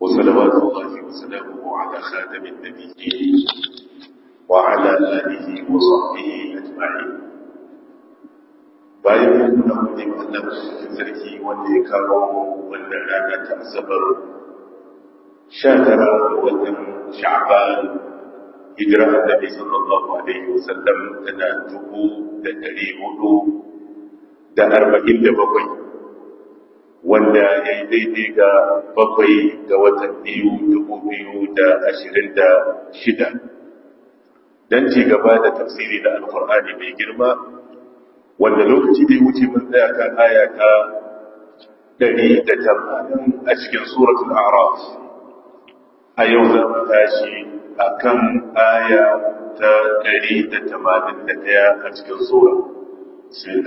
وصلوات الله وسلامه على خاتم النبيين وعلى آله وصحبه أجمعين bayan yin nuna gode wa Allah cikin sarki wanda ya kawo wannan rana ta asabar sha tara ga watan sha'ban hijira annabi sallallahu alaihi wasallam tana dubu da dari hudu da arba'in da bakwai wanda ya yi daidai ga bakwai ga watan biyu dubu biyu da ashirin da shida don ci gaba da tafsiri da alkur'ani mai girma wanda lokaci da ya wuce mun tsaya kan aya ta ɗari da tamanin a cikin suratul araf a yau za mu tashi a kan aya ta ɗari da tamanin da ɗaya a cikin sura sai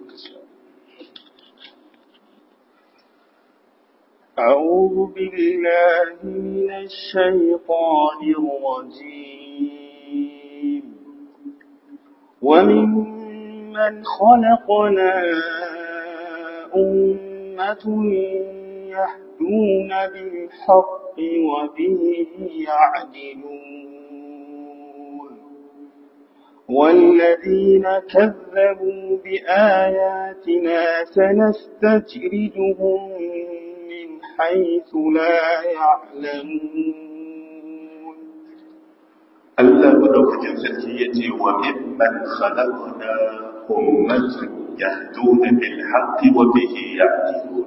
أعوذ بالله من الشيطان الرجيم وممن خلقنا أمة يهدون بالحق وبه يعدلون والذين كذبوا بآياتنا سنستجردهم من حيث لا يعلمون Allah madaukakin sarki ya ce wa mimman khalaqna ummatan yahduna bil haqqi wa bihi ya'dilun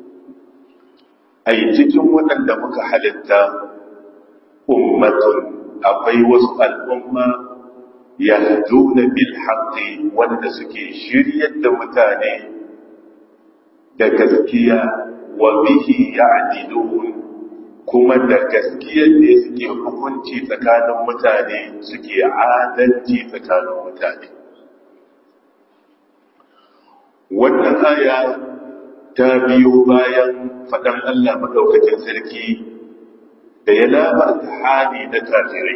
ai cikin waɗanda muka halitta ummatun akwai wasu al'umma yahduna bil haqqi wanda suke shiryar da mutane da gaskiya wa bihi ya'dilun kuma da gaskiyar ne suke hukunci tsakanin mutane suke adalci tsakanin mutane wannan aya ta biyo bayan faɗan Allah maɗaukakin sarki da ya labarta hali na kafirai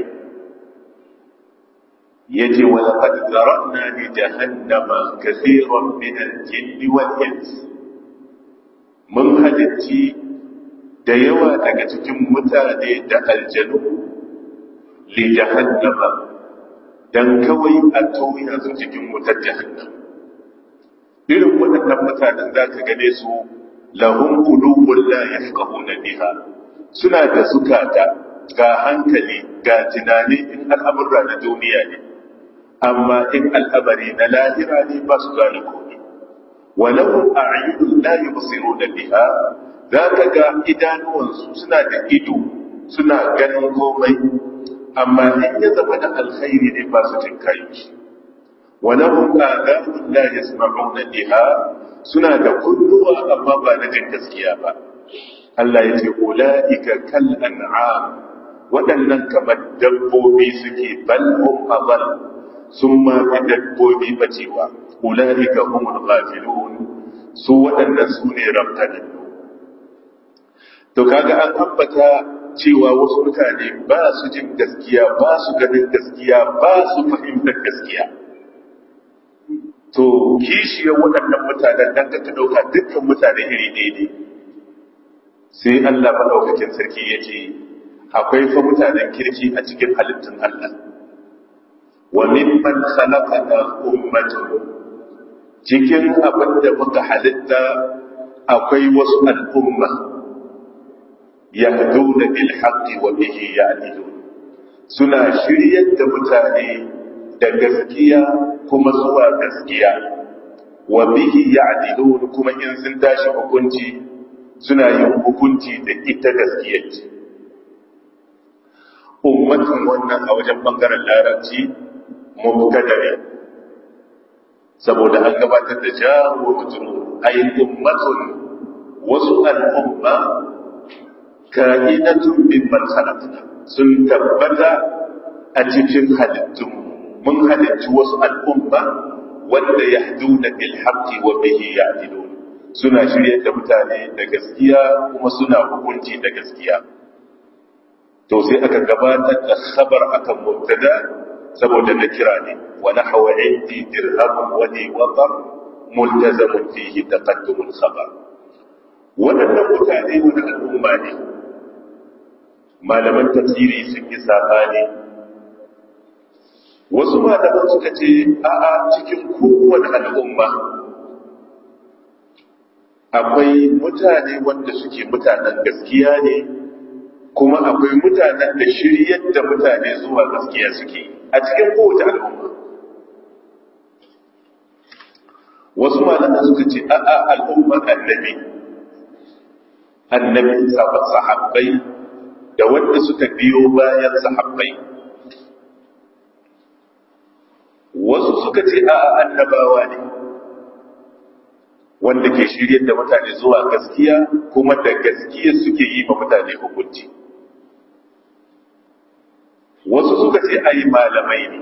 ya ce wa laqad zara'na li jahannama kaseeran min al-jinni wal ins mun halicci da yawa daga cikin mutane da aljanu li jahannama dan kawai a toya su cikin wutar jahannam irin waɗannan mutanen za ka gane su lahum qulubun la yafqahuna biha suna da zukata ga hankali ga tunani in al'amurra na duniya ne amma in al'amari na lahira ne ba su gane komai wa lahum a'yunun la yubsiruna biha za ka ga idanuwansu suna da ido suna ganin komai amma in ya zama da alkhairi ne ba su jin kayan shi walahum adabun la yasma'una biha suna da kunnuwa amma ba na jin gaskiya ba Allah ya ce ulaika kal an'am waɗannan kamar dabbobi suke bal hum adall sun ma fi dabbobi bacewa ulaika humul ghafilun su waɗannan su ne rabtanannu to kaga an ambata cewa wasu mutane ba su jin gaskiya ba su ganin gaskiya ba su fahimtar gaskiya to kishiyar waɗannan mutanen dan ka ɗauka dukkan mutane iri ɗaya ne sai Allah maɗaukakin sarki ya ce akwai fa mutanen kirki a cikin halittun Allah wa mimman khalaqana ummatun cikin abin da muka halitta akwai wasu al'umma yahduna bil haqqi wa bihi ya'dilun suna shiryar da mutane da gaskiya kuma zuwa gaskiya wa bihi ya'dilun kuma in sun tashi hukunci suna yin hukunci da ita gaskiyar ce ummatun wannan a wajen bangaren larabci mubtada ne saboda an gabatar da jawo mutum ay ummatun wasu al'umma ka'inatun mimman khalaqna sun tabbata a cikin halittun mun halittu wasu al'umma wanda yahduna bil haqqi wa bihi ya'dilun suna shirye da mutane da gaskiya kuma suna hukunci da gaskiya to sai aka gabatar da khabar akan mubtada saboda na kira ne wa nahwa indi dirhamun wa li waqar multazamun fihi taqaddumul khabar waɗannan mutane wani al'umma ne malaman tafsiri sun yi sabani wasu malaman suka ce a'a cikin kowane al'umma akwai mutane wanda suke mutanen gaskiya ne kuma akwai mutanen da shiryar da mutane zuwa gaskiya suke a cikin kowace al'umma wasu malaman suka ce a'a al'ummar annabi annabi sahabbai da wanda suka biyo bayan sahabbai wasu suka ce a'a annabawa ne wanda ke shiryar da mutane zuwa gaskiya kuma da gaskiya suke yi ma mutane hukunci wasu suka ce ayi malamai ne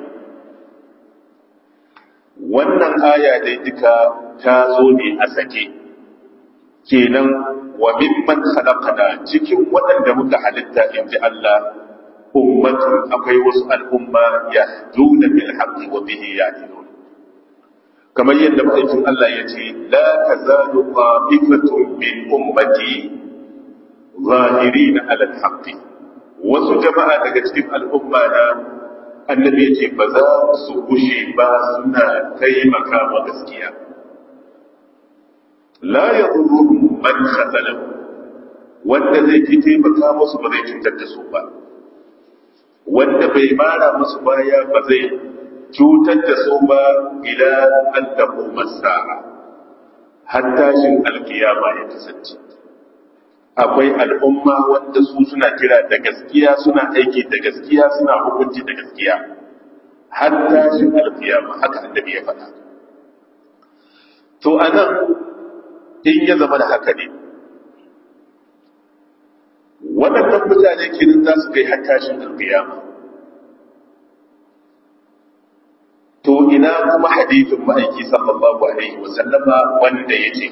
wannan aya dai duka ta zo ne a sake kenan wa mimman khalaqana cikin waɗanda muka halitta inji Allah ummatun akwai wasu al'umma yahduna bil haqqi wa bihi yahdun kamar yadda ma'aikin Allah ya ce la tazalu qa'ifatun min ummati zahirina ala al-haqqi wasu jama'a daga cikin al'umma na annabi ya ce ba za su gushe ba suna taimaka ma gaskiya la yadurruhum man khazalahu wanda zai ki taimaka musu ba zai cutar da su ba wanda bai mara musu baya ba zai cutar da su ba ila an taɓo masa'a har tashin alkiyama ya kasance akwai al'umma wanda su suna kira da gaskiya suna aiki da gaskiya suna hukunci da gaskiya har tashin alkiyama haka annabi ya faɗa to anan in ya zama da haka ne waɗannan mutane kenan za su kai har tashin alkiyama to ina kuma hadithin ma'aiki sallallahu alaihi wa sallama wanda yace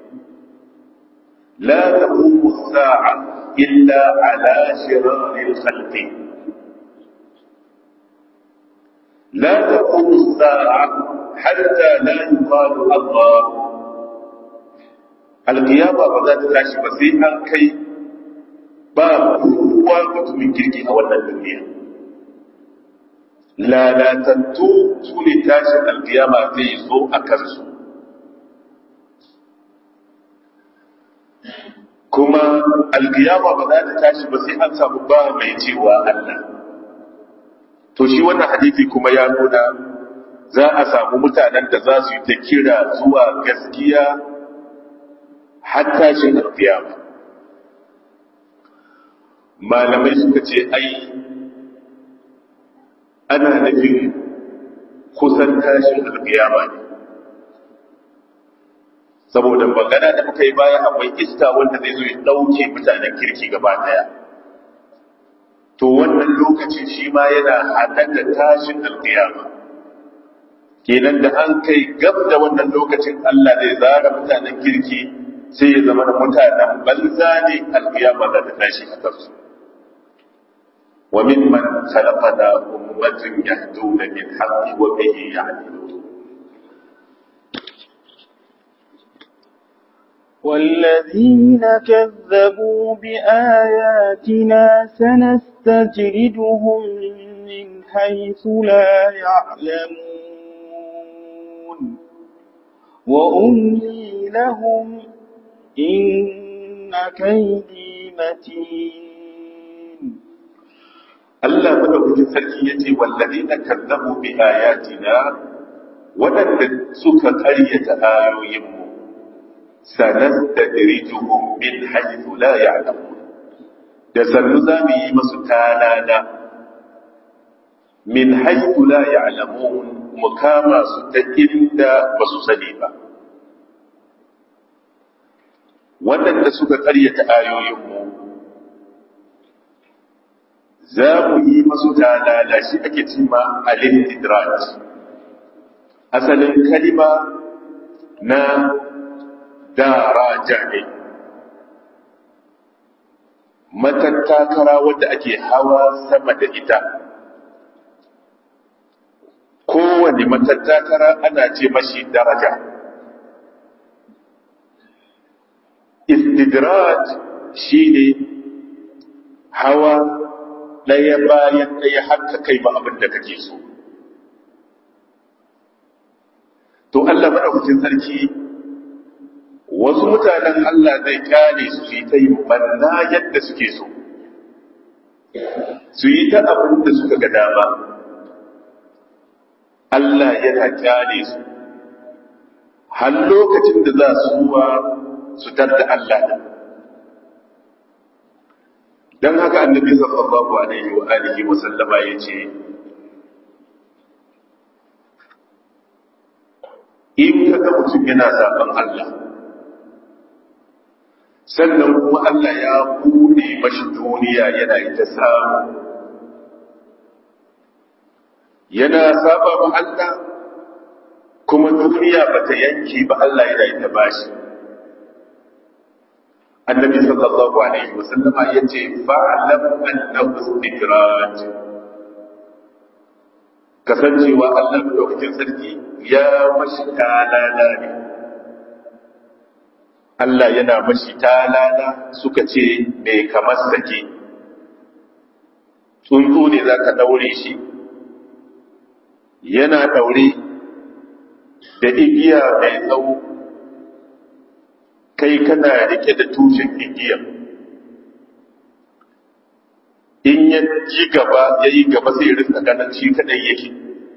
la taqumu sa'a illa ala shiraril khalqi la taqumu sa'a hatta la yuqalu Allah alqiyama ba za ta tashi ba sai an kai ba kowa mutumin kirki a wannan duniya lalatattu su ne tashin alkiyama zai zo a kansu kuma alkiyama ba za ta tashi ba sai an samu ba mai cewa Allah to shi wannan hadisi kuma ya nuna za a samu mutanen da za su yi ta kira zuwa gaskiya har tashin alkiyama malamai suka ce ai ana nufin kusan tashin alkiyama ne saboda magana da muka yi baya akwai iska wanda zai zo ya ɗauke mutanen kirki gaba ɗaya to wannan lokacin shi ma yana haɗa da tashin alkiyama kenan da an kai gab da wannan lokacin Allah zai zara mutanen kirki sai ya zama da mutanen banza ne alkiyama za ta tashi a kansu وممن خلقنا أمة يهدون بالحق وبه يعدلون والذين كذبوا بآياتنا سنستجردهم من حيث لا يعلمون وأملي لهم إن كيدي متين Allah madaukakin sarki ya ce wallazi na kazzabu bi ayatina waɗanda suka ƙaryata ayoyinmu sanastadrijuhum min haythu la ya'lamun da sannu za mu yi masu talala min haythu la ya'lamun mu kama su ta inda ba su sani ba waɗanda suka ƙaryata ayoyinmu za mu yi masu talala shi ake cima al-istidraj asalin kalima na daraja ne matattakara wadda ake hawa sama da ita kowane matattakara ana ce mashi daraja istidraj shi ne hawa ɗaya bayan ɗaya har ka kai ba abin da kake so to Allah madaukakin sarki wasu mutanen Allah zai kyale su yi ta yin banna yadda suke so su yi ta abin da suka ga dama Allah yana kyale su har lokacin da za su zuwa su tarda Allah da don haka annabi sallallahu alaihi wa alihi wa sallama yace in kaga mutum yana saban Allah sannan kuma Allah ya bude mashi duniya yana ita samu yana saba ma Allah kuma duniya bata yanke ba Allah yana ita bashi annabi sallallahu alaihi wasallama yace fa'lam annahu istikrat kasancewa Allah lokacin sarki ya mashi talala ne Allah yana mashi talala suka ce mai kamar sake tsuntsu ne za ka daure shi yana daure da igiya mai tsawo kai kana rike da tushen igiyan in ya ji gaba ya yi gaba sai rinka ganin shi kadai yake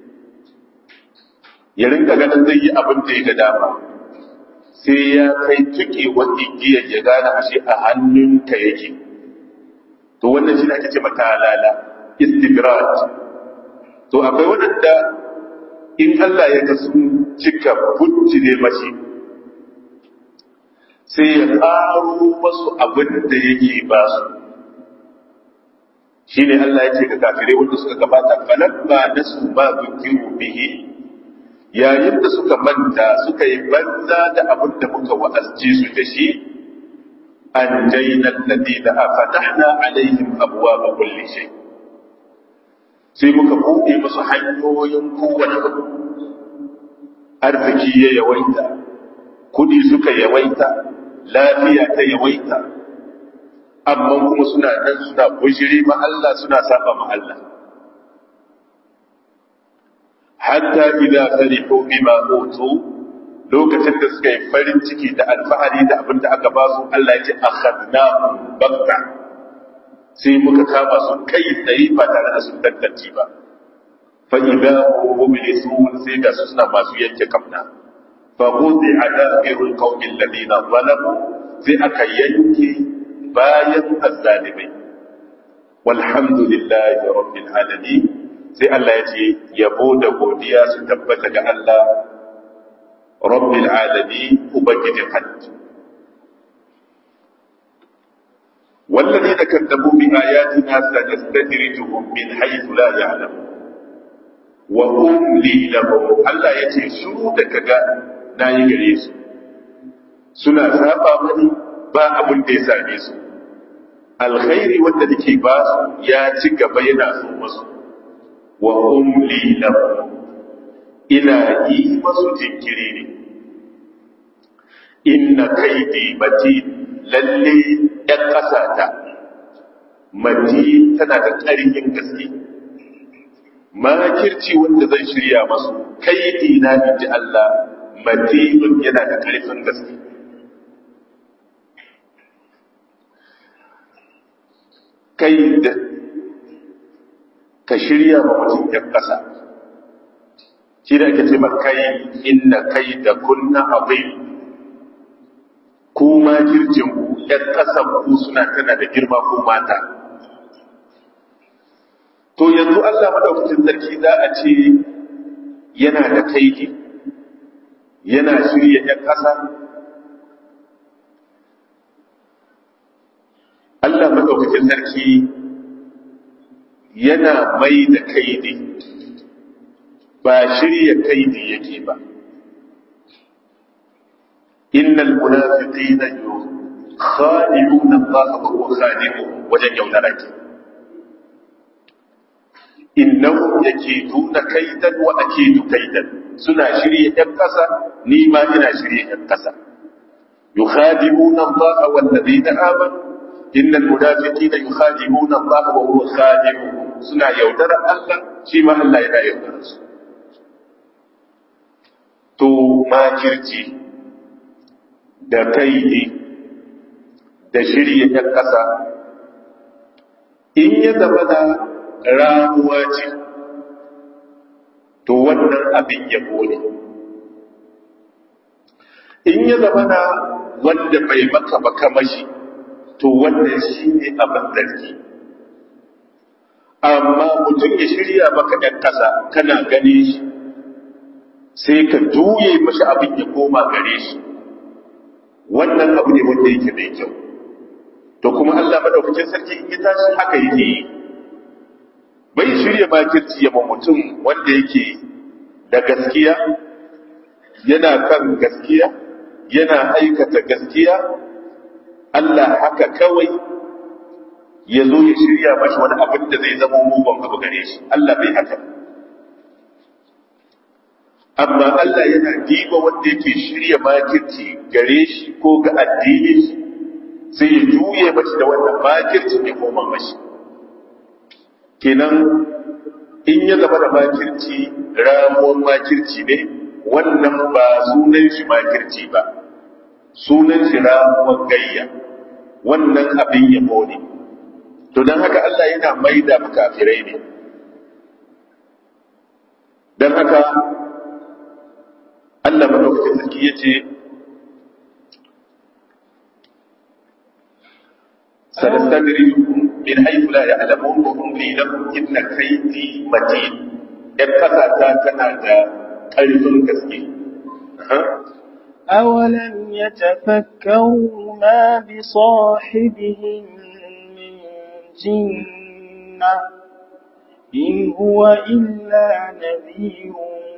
ya rinka ganin zai yi abin da ya ga dama sai ya kai tuke wani igiyar ya gane ashe a hannunka yake to wannan shi ake ce mata lala istigrat to akwai waɗanda in Allah ya ga sun cika ne mashi sai ya ƙaro masu abin da yake ba su shi ne Allah ya ce ga kafirai wanda suka gabata falamma nasu ma zukiru bihi yayin da suka manta suka yi banza da abin da muka wa'azce su da shi an jaina alladina afatahna alaihim abwaaba kulli shay sai muka buɗe musu hanyoyin kowane abu arziki ya yawaita kudi suka yawaita lafiya ta yawaita amma kuma suna nan suna bujiri ma Allah suna saba ma Allah hatta idza farihu bima utu lokacin da suka yi farin ciki da alfahari da abin da aka ba su Allah ya ce akhadnahum bakta sai muka kama su kai tsaye ba tare da sun tantance ba fa idza hum mublisun sai ga su suna masu yanke kamna fa qudi adabirul qawmi alladhina zalamu sai aka yanke bayan azzalimai walhamdulillahi rabbil alamin sai Allah ya ce yabo da godiya su tabbata ga Allah rabbil alamin ubangijin halittu والذين كذبوا بآياتنا سنستدرجهم من حيث لا يعلمون وأملي لهم الله يتي شروع كذا ناي gare su suna saba mani ba abin da ya same su alkhairi wanda nake ba su ya ci gaba yana so musu wa umli lahum ina yi masu jinkiri ne inna kaidi matin lalle ‘yan ƙasata, mati tana da ƙarfin gaske, makirci wanda zan shirya masu, kai na ji Allah, matibin yana da ƙarfin gaske. Kai da ka shirya ma mutum ‘yan ƙasa, shi da ake ce kai inna kai da kunna abin ku ma kirjin ku ‘yan ƙasan ku suna tana da girma ko mata. To yanzu Allah madaukakin sarki za a ce yana da kaidi, yana shirya ‘yan ƙasa. Allah madaukakin sarki yana mai da kaidi, ba shirya kaidi yake ba. إن المنافقين خادعون الله وهو خادعهم وجن يودرك إنهم يكيدون كيدا وأكيد كيدا سنا شريع يبقسى نيما إنا شريع يبقسى يخادعون الله والذين آمنوا innal munafiqina yukhadi'una Allah wa huwa khadi'uhum suna yaudara Allah shi ma Allah yana yaudara su to makirci da kai da shirye ɗan ƙasa in ya zama da ramuwa ce to wannan abin yabo ne in ya zama da wanda bai maka ba kamashi to wannan shi ne abin zargi amma mutum ya shirya maka ɗan ƙasa kana gane shi sai ka juye mashi abin ya koma gare shi wannan abu ne wanda yake mai kyau to kuma Allah madaukakin sarki in ya tashi haka yake yi bai shirya makirci ya mutum wanda yake da gaskiya yana kan gaskiya yana aikata gaskiya Allah haka kawai ya zo ya shirya mashi wani abin da zai zama mugun abu gare shi Allah bai haka amma Allah yana diba wanda yake shirya makirci gare shi ko ga addini shi sai ya juye mashi da wannan makirci ya koma mashi kenan in ya zama da makirci ramuwan makirci ne wannan ba sunan shi makirci ba sunan shi ramuwan gayya wannan abin yabo ne to don haka Allah yana maida kafirai ne don haka Allah madaukakin sarki ya ce sanastadrijuhum min haythu la ya'lamun wa umli lahum inna kaydi matin yan kasata tana da ƙarfin gaske أولم يتفكروا ما بصاحبهم من جنة إن هو إلا نذير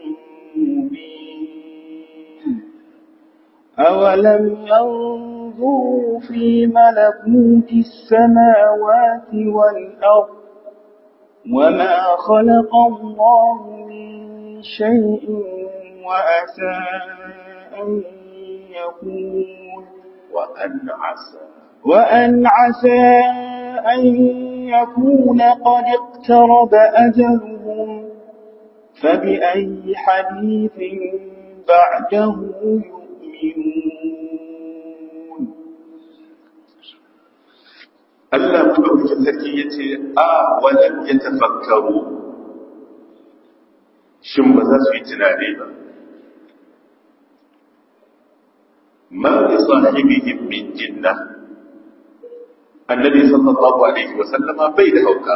مبين أولم ينظروا في ملكوت السماوات والأرض وما خلق الله من شيء وأسى أن يكون وأن عسى وأن عسى أن يكون قد اقترب أجلهم فبأي حديث بعده يؤمنون Allah madaukakin sarki ya ce, A walam ya tafakkaru, shin ba za su yi tunani ba. Ma bi sahibihim min jinna, annabi sallallahu alaihi wa sallama bai da hauka.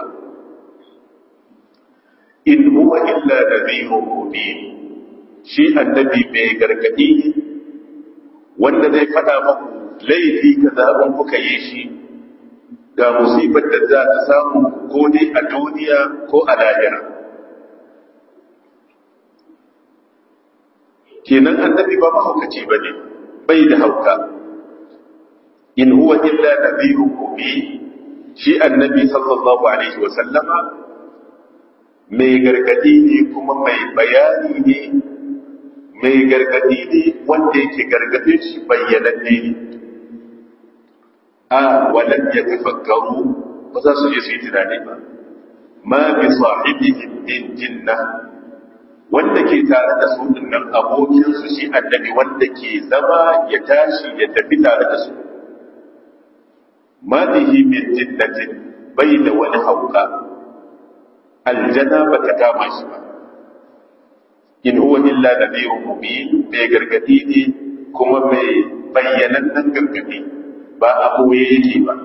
In huwa illa nadhirun mubin shi annabi mai gargadi ne wanda zai faɗa maku laifi kaza in kuka yi shi ga musibar da za ta samu ko dai a duniya ko a lahira kenan annabi ba mahaukaci ba ne bai da hauka in huwa illa nadhirun mubin shi annabi sallallahu alaihi wa sallama mai gargadi ne kuma mai bayani ne mai gargadi ne wanda yake gargadin shi bayyananne ne a walan ya tafakkaru ba za su je su yi tunani ba ma bi sahibihim min jinna wanda ke tare da su dinnan abokin su shi annabi wanda ke zama ya tashi ya tafi tare da su ma bihi min jinnatin bai da wani hauka aljana ba ta kama shi ba in huwa illa nadhirun mubin mai gargadi ne kuma mai bayyanannen gargadi ba a ɓoye yake ba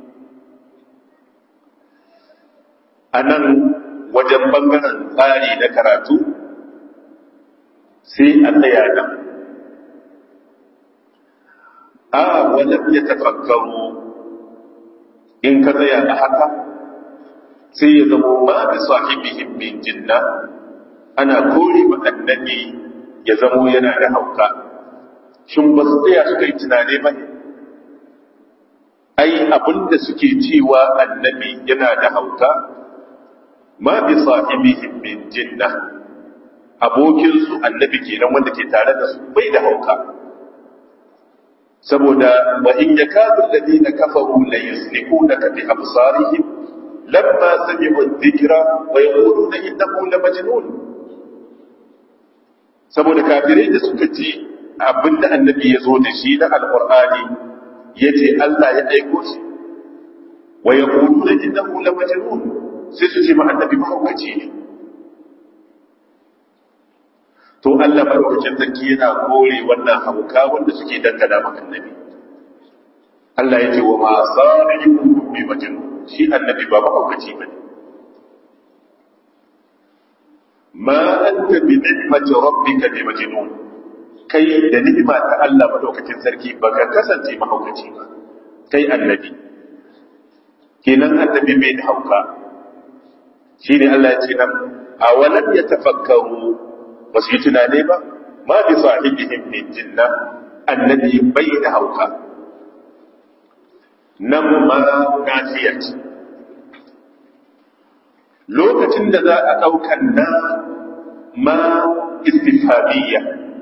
a nan wajen ɓangaren tsari na karatu sai a tsaya nan a wajen ya tafakkaru in ka tsaya a haka sai ya zama ba da sahibihim min jinna ana kore wa annabi ya zamo yana da hauka shin ba su tsaya suka yi tunane ba ne ai abinda suke cewa annabi yana da hauka ma bi sahibihim min jinna abokin su annabi kenan wanda ke tare da su bai da hauka saboda wa in yakadu alladhina kafaru la yuslikunaka bi absarihim lamma sami'u adh-dhikra wa yaquluna innahu la majnun saboda kafirai da suka ji abinda annabi ya zo da shi na alqur'ani yace Allah ya aiko shi wa yaquluna innahu la majnun sai su ce ma annabi mahaukaci ne to Allah madaukakin sarki yana kore wannan hauka wanda suke dangana maka annabi Allah ya ce wa ma sa'ibukum bi majnun shi annabi ba mahaukaci bane ma anta bi ni'mati rabbika bi majnun kai da ni'ima ta Allah madaukakin sarki baka kasance mahaukaci ba kai annabi kenan annabi bai da hauka shine Allah ya ce nan awalam yatafakkaru ba su yi tunane ba ma bi sahibihim min jinna annabi bai da hauka nan ma nafiya ce lokacin da za a ɗaukan na ma istifhamiyya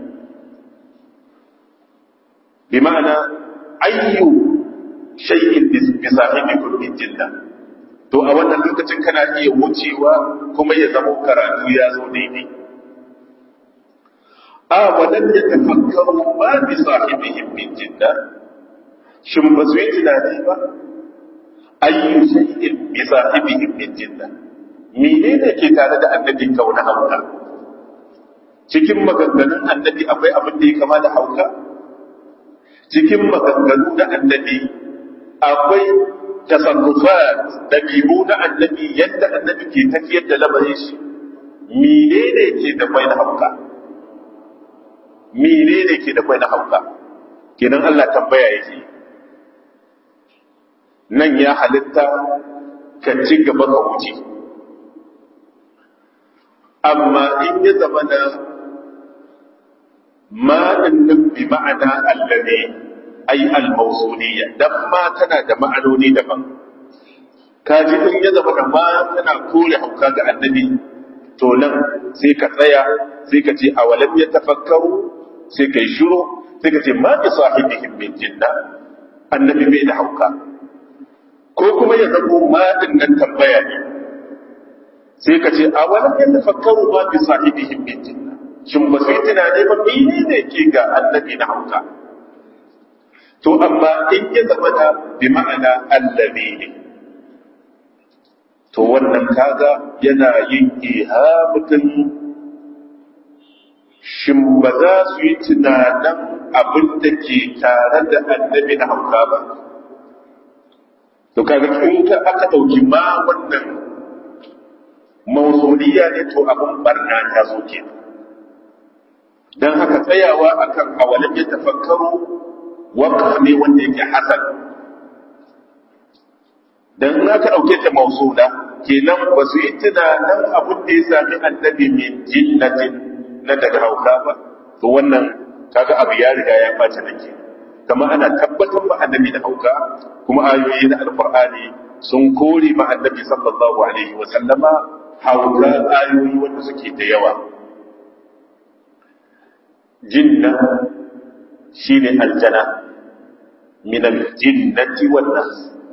bi ma'ana ayyu shay'in bi sahibikum min jinna to a wannan lokacin kana iya wucewa kuma ya zama karatu ya zo daidai a wadan ya tafakkaru ba bi sahibihim min jinna shin ba su yi tunani ba ayyu shay'in bi sahibihim min jinna menene ke tare da annabi kauna hauka cikin maganganun annabi akwai abin da ya kama da hauka cikin maganganu na annabi akwai tasarrufat dabi'u na annabi yadda annabi ke tafiyar da lamarin shi menene ke da mai na hauka menene ke da mai na hauka kenan Allah tambaya yake nan ya halitta ka ci gaba ka wuce amma in ya zama na ma nan bi ma'ana allazi ay al-mawsuliyya dan ma tana da ma'anoni daban kaji in ya zama da ma tana kore hauka ga annabi to nan sai ka tsaya sai ka ce awalam ya tafakkaru sai ka yi shiru sai ka ce ma bi sahibihim min jinna annabi bai da hauka ko kuma ya zama ma din nan tambaya ne sai ka ce awalam ya tafakkaru ma bi sahibihim min jinna shin ba su yi tunani ba ne ke ga annabi na hauka to amma in ya zama da bi ma'ana allabi ne to wannan kaga yana yin ihamutin shin ba za su yi tunanin abin da ke tare da annabi na hauka ba to kaga in ka aka ɗauki ma wannan mausuliya ne to abin barna ta zo ke don haka tsayawa akan awalin ya tafakkaru waqf ne wanda yake hasan dan in aka dauke ta mausula kenan ba su yi tunanin abin da ya sami annabi min jinnatin na daga hauka ba to wannan kaga abu ya riga ya bace nake kama ana tabbatar ba annabi da hauka kuma ayoyi na alqur'ani sun kore ma annabi sallallahu alaihi wa sallama hauka ayoyi wanda suke da yawa jinna shine aljana min aljinnati wan nas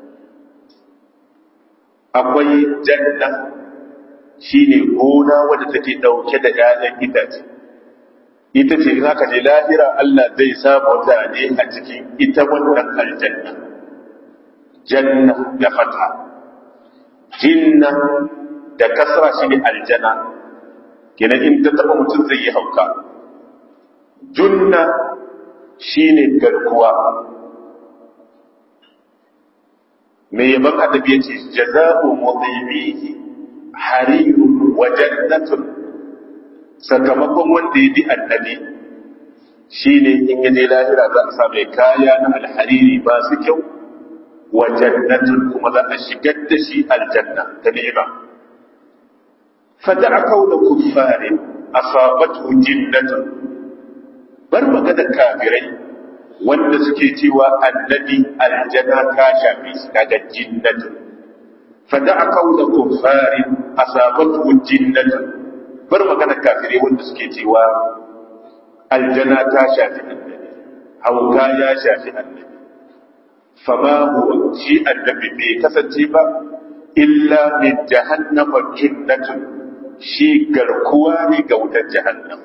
akwai janna shine gona wadda take dauke da ƴaƴan itace ita ce in aka je lahira Allah zai sa mutane a cikin ita wannan aljanna janna da fata jinna da kasra shine aljana kenan in ta taba mutum zai yi hauka junna shine garkuwa mai yaban adabi ya ce jaza'u mudhibihi harirun wa jannatun sakamakon wanda ya bi annabi shine in ya je lahira za a sa mai kaya na alhariri ba su kyau wa jannatun kuma za a shigar da shi aljanna ta ni'ima fada'a kauna kuffarin asabatu jinnatun bar maganar kafirai wanda suke cewa annabi aljana ta shafi shi daga jinnatu fada'a kauna kuffarin asabatu jinnatu bar maganar kafirai wanda suke cewa aljana ta shafi annabi hauka ya shafi annabi fama huwa shi annabi bai kasance ba illa min jahannama jinnatun shi garkuwa ne ga wutar jahannam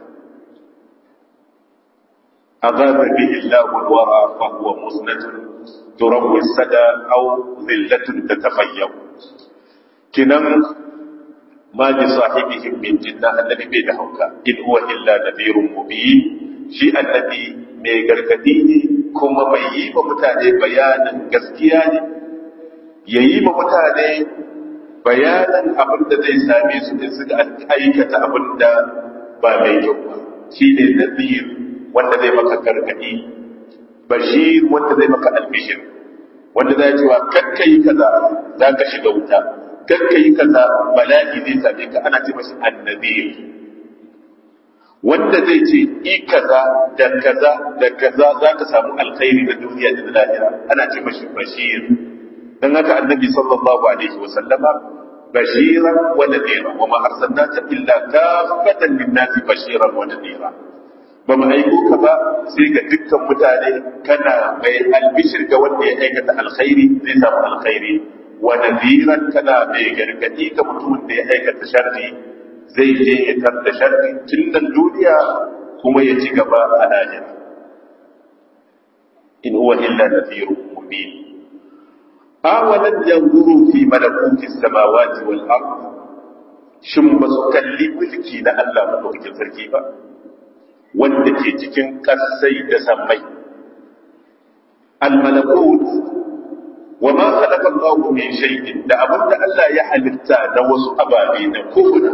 azaba bi illa wara fa huwa musnatun turawi sada aw zillatun tatafayyu kinan ma li sahibihim min jinna annabi bai da hauka in huwa illa nadhirun mubin shi annabi mai gargadi ne kuma bai yi ba mutane bayanin gaskiya ne ya yi ba mutane bayanin abin da zai same su in suka aikata abin da ba mai kyau ba shi ne nazir wanda zai maka gargadi bashir wanda zai maka albishir wanda zai cewa kakka yi kaza za ka shiga wuta kakka yi kaza bala'i zai same ka ana ce mashi annabiyar wanda zai ce i kaza da kaza da kaza za ka samu alkhairi da duniya da lahira ana ce mashi bashir dan haka annabi sallallahu alaihi wa sallama bashiran wa nadira wa ma arsalnaka illa kafatan lin-nasi bashiran wa nadira ba mu aiko ka ba sai ga dukkan mutane kana mai albishir ga wanda ya aikata alkhairi zai samu alkhairi wa nadiran kana mai gargadi ga mutumin da ya aikata sharri zai je ya tarda sharri tun nan duniya kuma ya ci gaba a lahira in huwa illa nadhirun mubin awalan yanzuru fi malakuti samawati wal ard shin ba su kalli mulki na Allah madaukakin sarki ba wanda ke cikin kasai da sammai al malakut wa ma khalaqa Allahu min shay'in da abinda Allah ya halitta da wasu ababe na kowane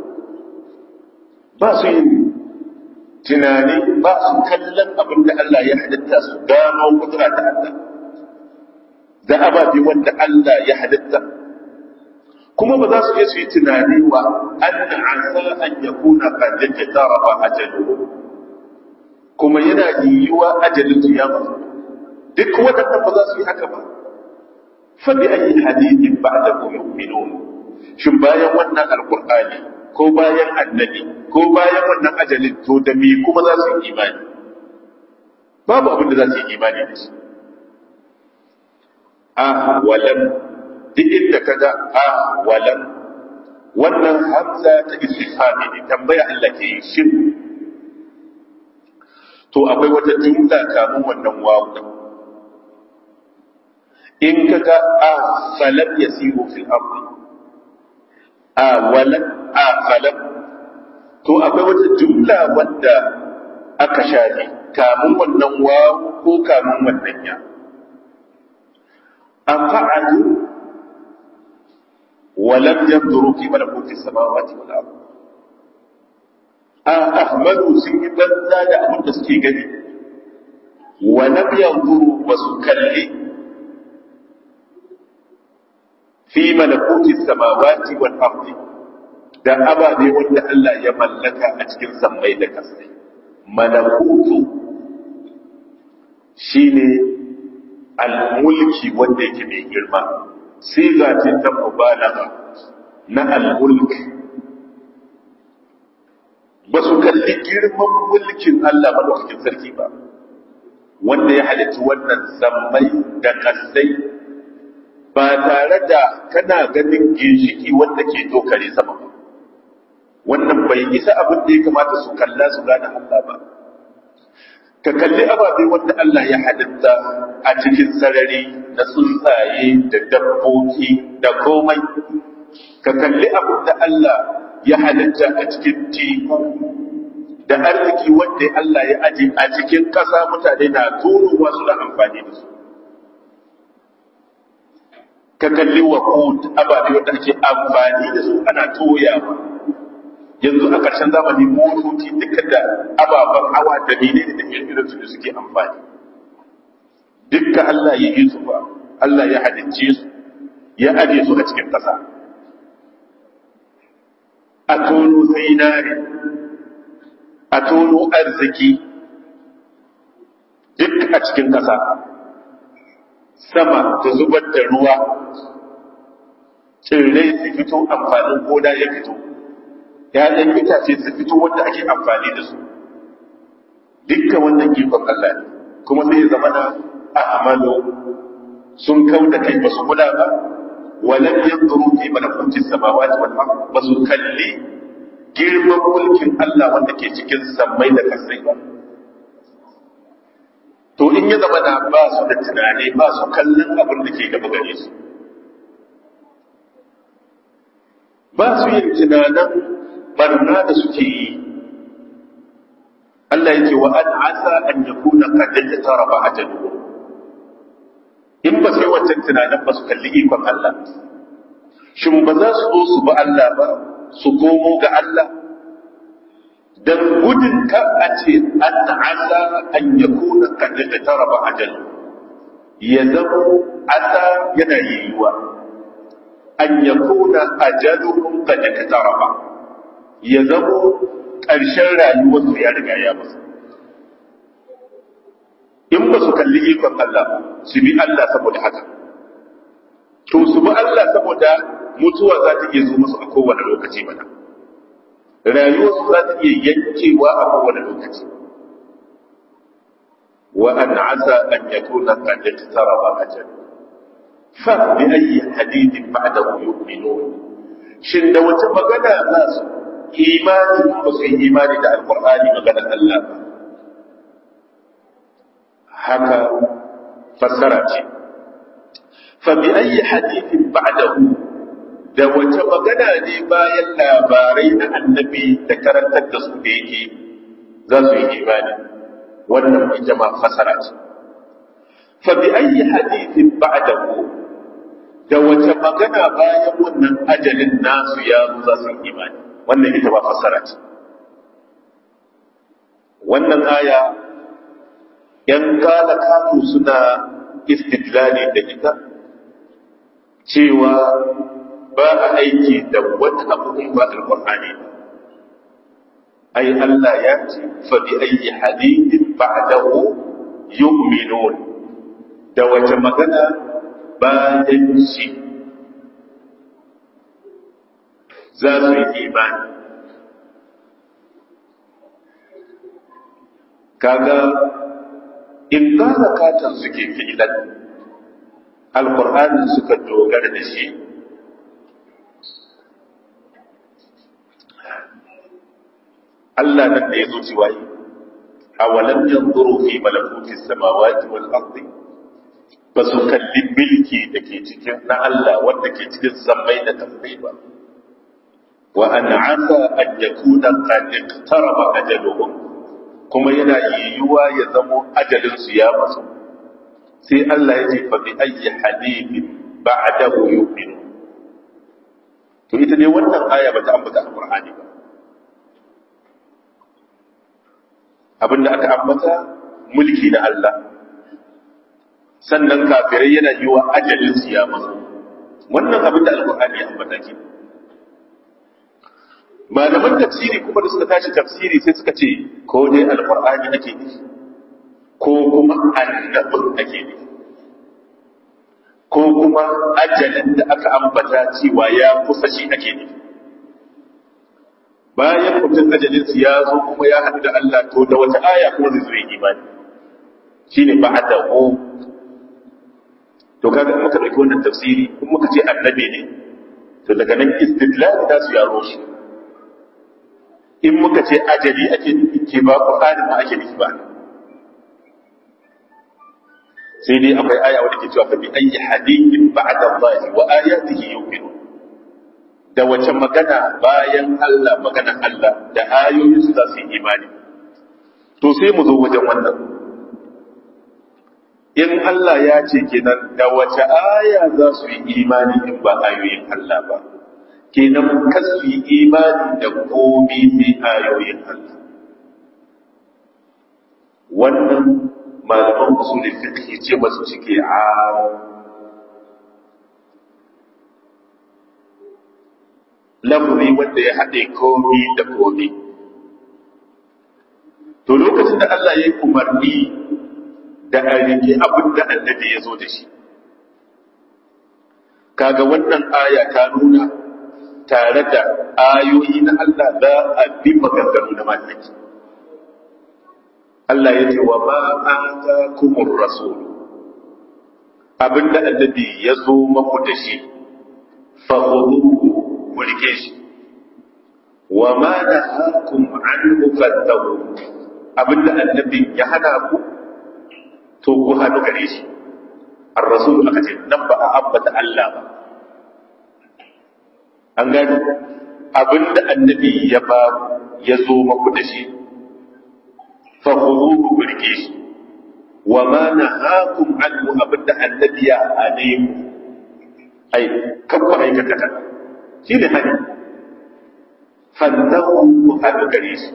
ba su yin tunani ba su kallon abin da Allah ya halitta su gano kudura ta Allah da ababe wanda Allah ya halitta kuma ba za su je su yi tunani wa anna asa an yakuna qad jaraba ajalu kuma yana yiwuwa ajalin ya mutu duk waɗannan ba za su yi haka ba fa bi ayi hadithin ba'dahu yu'minun shin bayan wannan alqur'ani ko bayan annabi ko bayan wannan ajalin to da me kuma za su yi imani babu abin da za su yi imani da shi a walam duk inda kaga a walam wannan hamza ta istifhami ne tambaya Allah ke yi shin to akwai wata jumla kamun wannan wawu din in kaga a falam yasiru fil ardi a walam a falam to akwai wata jumla wadda aka shafi kamun wannan wawu ko kamun wannan ya a fa'adu walam yanzuru fi malakuti samawati wal ard a ahmadu sun yi banza da abin da suke gani walam yanzuru wasu kalli fi malakuti samawati wal ardi da ababe wanda Allah ya mallaka a cikin sammai da kasai malakutu shine al-mulki wanda yake mai girma siga ce ta mubalagha na al-mulk ba su kalli girman mulkin Allah madaukakin sarki ba wanda ya halitta wannan sammai da kasai ba tare da kana ganin ginshiki wanda ke tokare sama ba wannan bai isa abin da ya kamata su kalla su gane Allah ba ka kalli ababe wanda Allah ya halitta a cikin sarari na tsuntsaye da dabbobi da komai ka kalli abin da Allah ya halitta a cikin teku da arziki wanda Allah ya aje a cikin ƙasa mutane na turowa suna amfani da su ka kalli wa ababe wanda ake amfani da su ana toyawa yanzu a ƙarshen zamani motoci duka da ababen hawa da mene da irin su da suke amfani dukka Allah ya yi su ba Allah ya halicce su ya aje su a cikin ƙasa a tono zinare a tono arziki duk a cikin ƙasa sama ta zubar da ruwa tsirrai su fito amfanin gona ya fito ‘ya'yan itace su fito wanda ake amfani da su dukkan wannan ikon Allah ne kuma sai ya zama na a'malu sun kauda kai ba su kula ba walam yanzuru fi malakutis samawati wal ard ba su kalli girman mulkin Allah wanda ke cikin sammai da kasai ba to in ya zama na ba su da tunani ba su kallon abin da ke gaba gare su ba su yin tunanin barna da suke yi Allah yake wa an asa an yakuna qad taraba ajaluhu in ba sai wancan tunanin ba su kalli ikon Allah shin ba za su zo su ba Allah ba su komo ga Allah dan gudun ka a ce an asa an yakuna qad taraba ajaluhu ya zamo asa yana yiwuwa an yakuna ajaluhum qad taraba ya zamo ƙarshen rayuwarsu ya riga ya musu in ba su kalli ikon Allah su bi Allah saboda haka to su bi Allah saboda mutuwa za ta iya zo musu a kowane lokaci mana rayuwarsu za ta iya yankewa a kowane lokaci wa an asa an yakuna qad taraba ajal fa bi ayyi hadithin ba'dahu yu'minun shin da wata magana za su imani ba su yi imani da alkur'ani maganar Allah ba haka fassara ce fa bi ayi hadithin ba'dahu da wace magana ne bayan labarai na annabi da karantar da su da yake za su yi imani wannan ita ma fassara ce fa bi ayi hadithin ba'dahu da wace magana bayan wannan ajalin nasu ya zo za su yi imani wannan ita ba fassara ce wannan aya ‘yan kala katu suna istidlali da ita cewa ba a aiki da wata abu in ba alƙur'ani ba ai Allah ya ce fa bi ayyi hadithin ba'dahu yu'minun da wace magana bayan shi za su yi imani kaga in kana katan suke fi'ilan alƙur'anin suka dogara da shi Allah nan da ya zo cewa yi awalam yanzuru fi malakuti samawati wal ardi ba su kalli milki da ke cikin na Allah wanda ke cikin sammai da tambayi ba wa an asa an yakuna qad iqtaraba ajaluhum kuma yana yiwuwa ya zamo ajalin su ya masu sai Allah ya ce fa bi ayyi hadithin ba'dahu yu'minu to ita ne wannan aya bata ambata alqur'ani ba abinda aka ambata mulki na Allah sannan kafirai yana yiwa ajalin su ya masu wannan abinda alqur'ani ya ambata ke malaman tafsiri kuma da suka tashi tafsiri sai suka ce ko dai alqur'ani ake nufi ko kuma annabin ake nufi ko kuma ajalin da aka ambata cewa ya kusa shi ake nufi bayan mutum ajalinsu ya zo kuma ya haɗu da Allah to da wata aya kuma zai zo yi imani shine ba'da hu to kaga in muka dauki wannan tafsiri in muka ce annabi ne to daga nan istidlal da su yaro shi in muka ce ajali ake nufi ke ba Qur'ani ma ake nufi ba sai dai akwai aya wadda ke cewa fa bi ayyi hadithin ba'da Allah wa ayatihi yu'minu da wace magana bayan Allah maganan Allah da ayoyin su za su yi imani to sai mu zo wajen wannan in Allah ya ce kenan da wace aya za su yi imani in ba ayoyin Allah ba kenan kasu yi imani da komi sai ayoyin Allah wannan malaman usulul fiqh ce masu cike a lamuri wanda ya haɗe komi da komi to lokacin da Allah ya yi umarni da a rike abin da annabi ya zo da shi kaga wannan aya ta nuna tare da ayoyi na Allah za a bi maganganu na malaki Allah ya ce wa ma atakumur rasul abinda annabi ya zo maku da shi fa khuduhu ku rike shi wa ma nahakum anhu fattahu abinda annabi ya hana ku to ku hadu gare shi ar-rasul aka ce nan ba a ambata Allah ba an gani abinda annabi ya ba ya zo maku da shi fa khuduhu ku rike shi wa ma nahakum anhu abinda annabi ya hane ku ai kan ku aikata ta shi ne hani fantahu ku hadu gare shi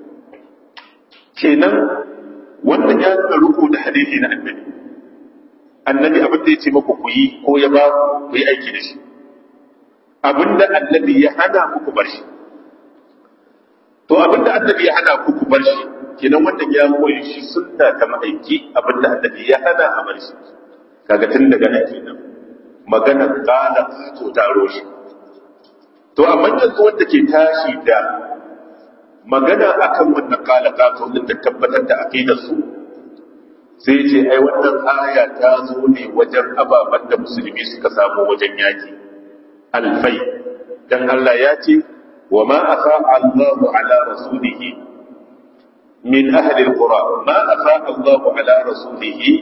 kenan wannan ya nuna ruku da hadisi na annabi annabi abinda ya ce maku ku yi ko ya ba ku yi aiki da shi abinda annabi ya hana ku ku bar shi to abinda annabi ya hana ku ku bar shi kenan wannan ya koyi shi sunna ta ma'aiki abinda annabi ya hana a bar shi kaga tun daga nan kenan magana kala to taro shi to amma yanzu wanda ke tashi da magana akan wannan kala kato din da tabbatar da aqidar su sai ce ai wannan aya ta zo ne wajen ababen da musulmi suka samu wajen yaki alfai dan Allah ya ce wa ma afa Allahu ala rasulihi min ahli alqura ma afa Allahu ala rasulihi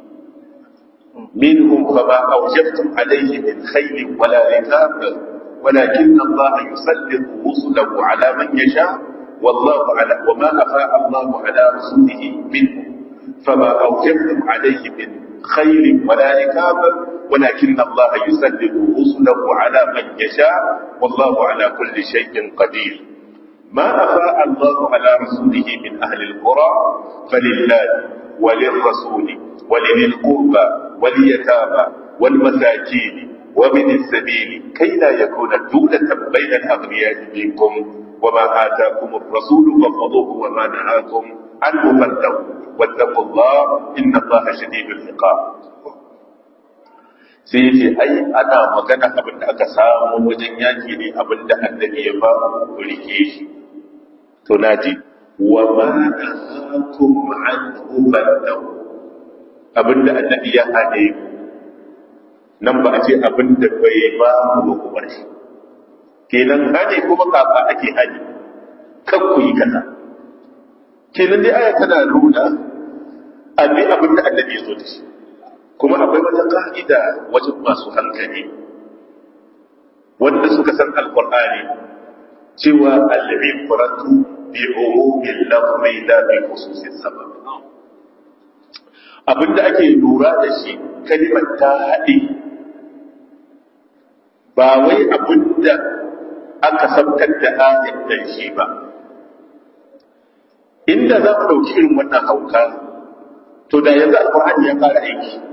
منهم فما أوجبتم عليه من خيل ولا ركاب ولكن الله يسلط رسله على من يشاء والله على وما أفاء الله على رسوله منهم فما أوجبتم عليه من خير ولا ركاب ولكن الله يسلط رسله على من يشاء والله على كل شيء قدير ما أفاء الله على رسوله من أهل القرى فلله وللرسول ولذي القربى واليتامى والمساكين ومن السبيل كي لا يكون دولة بين الأغنياء منكم وما آتاكم الرسول فخذوه وما نهاكم عنه فانتهوا واتقوا الله إن الله شديد العقاب sai ce ai ana magana abin da aka samu wajen yaki ne abin da annabi ya ba ku rike shi to naji wa ma nahakum anhu fantahu abin da annabi ya hane ku nan ba a ce abin da bai ba mu ku bar shi kenan hane kuma kafa ake hane kan ku yi kaza kenan dai aya tana nuna abin abin da annabi ya zo da shi kuma akwai wata ka'ida wajen masu hankali wanda suka san alqur'ani cewa al-ibratu bi umumil lafzi la bi khususis sabab abinda ake lura da shi kalimar ta haɗe ba wai abinda aka sabkar da ayat da shi ba inda za mu ɗauki irin wannan hauka to da yanzu alƙur'ani ya fara aiki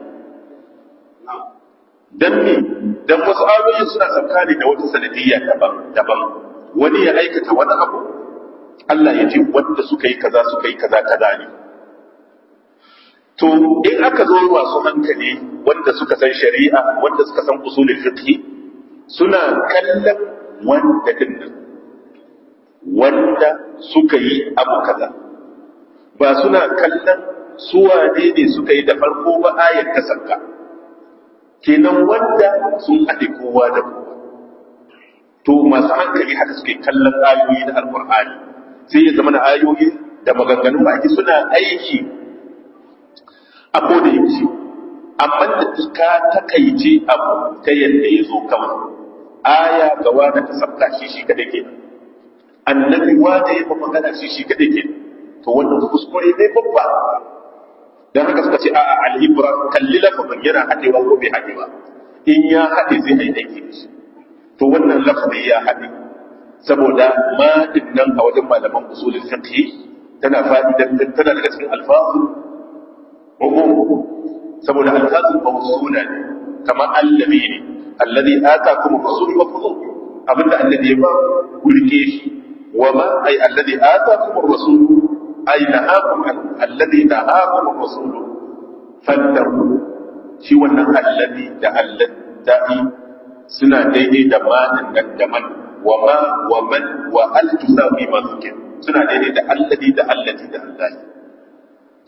dan ne dan wasu ayoyin suna sabka ne da wata sanadiyya daban daban wani ya aikata wani abu Allah ya ce wanda suka yi kaza suka yi kaza kaza ne to in aka zo masu hankali wanda suka san shari'a wanda suka san usulul fiqh suna kallon wanda din nan wanda suka yi abu kaza ba suna kallon su wane ne suka yi da farko ba ayar ta sanka kenan wanda sun haɗe kowa da kowa to masu hankali haka suke kallon ayoyi na alqur'ani sai ya zama na ayoyi da maganganun baki suna aiki a koda yaushe amma da ka takaice abu ta yadda ya zo kawai aya ga wanda ta sabta shi shi kada ke annabi wanda ya fi magana shi shi kada ke to wannan kuskure ne babba dan haka suka ce a'a al-ibra kalli lafazin yana hadewa ko bai hade ba in ya hade zai yi aiki da shi to wannan lafazi ya hade saboda ma din nan a wajen malaman usulul fiqh tana fa'idan tana daga cikin alfazu umum saboda alfazul mawsula ne kamar allazi ne allazi atakum rasul wa khudhu abinda allazi ya ba ku rike shi wa ma ay allazi atakum rasul ay nahakum allazi nahakum rasul fantahu shi wannan allazi da allazi suna daidai da manin nan da man wa ma wa man wa al tusawi ma suke suna daidai da allazi da allazi da allazi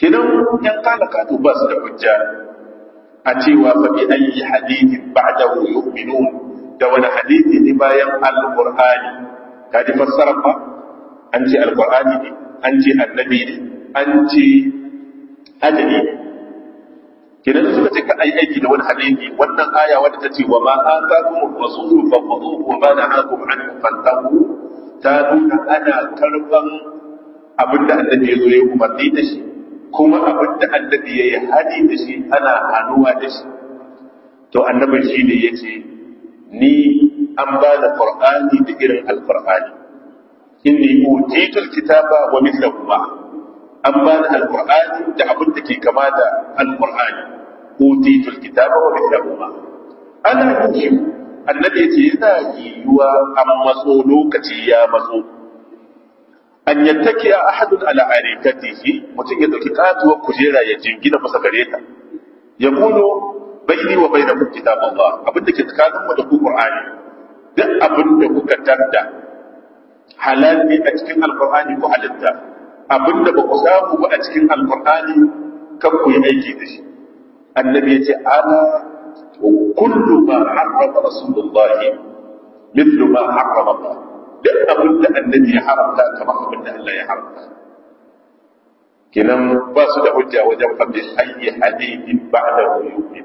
kidan yan kalakatu ba su da hujja a cewa fa bi ayi hadithin ba'dahu yu'minun da wani hadithi ne bayan alqur'ani ka ji fassara ba an ce alqur'ani ne an ce annabi ne an ce ajali ne kidan suka ce ka ai aiki da wani hadithi wannan aya wadda ta ce wa ma atakum rasulu fa khudhuhu wa ma nahakum anhu fantahu ta nuna ana karban abinda annabi ya zo ya umarni da shi kuma abinda annabi ya yi hadi da shi ana hannuwa da shi to annabin shi ne ya ce ni an ba da qur'ani da irin alqur'ani inni utitul kitaba wa mithluhu ma an ba da alqur'ani da abin da ke kama da alqur'ani utitul kitaba wa mithluhu ma ana yin annabi ya ce yana yiwuwa an matso lokaci ya matso an yattaki a ahadun ala arikatihi mutum ya dauki katuwar kujera ya jingina masa gare ta ya kuno baini wa bainakum kitabullah abin da ke tsakanin mu da ku qur'ani duk abin da kuka tarda halal ne a cikin alqur'ani ku halitta abin da ba ku samu ba a cikin alqur'ani kan ku yi aiki da shi annabi ya ce ana kullu ma harrama rasulullahi mithlu ma harrama Allah duk abin da annabi ya haramta kamar abin da Allah ya haramta kenan ba su da hujja wajen fadin ayyi hadithin ba'da yu'min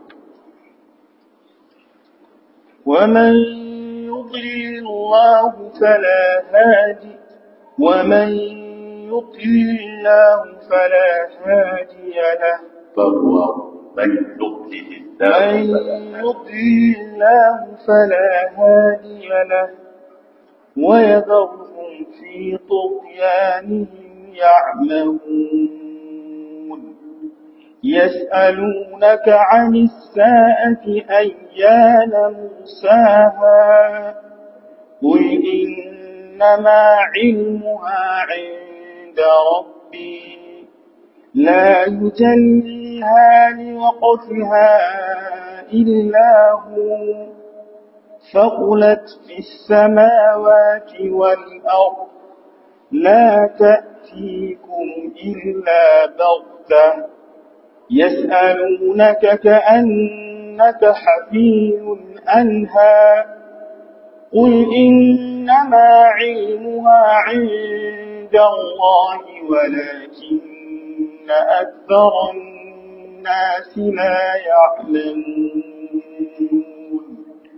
ومن يضلل الله فلا هادي ومن يضلل الله فلا هادي له فهو من يضلل من يضلل الله فلا هادي له ويذرهم في طغيانهم يعمهون يسألونك عن الساعة أيان مرساها قل إنما علمها عند ربي لا يجليها لوقتها إلا هو فقلت في السماوات والأرض لا تأتيكم إلا بغتة يسألونك كأنك حفي عنها قل إنما علمها عند الله ولكن أكثر الناس لا يعلمون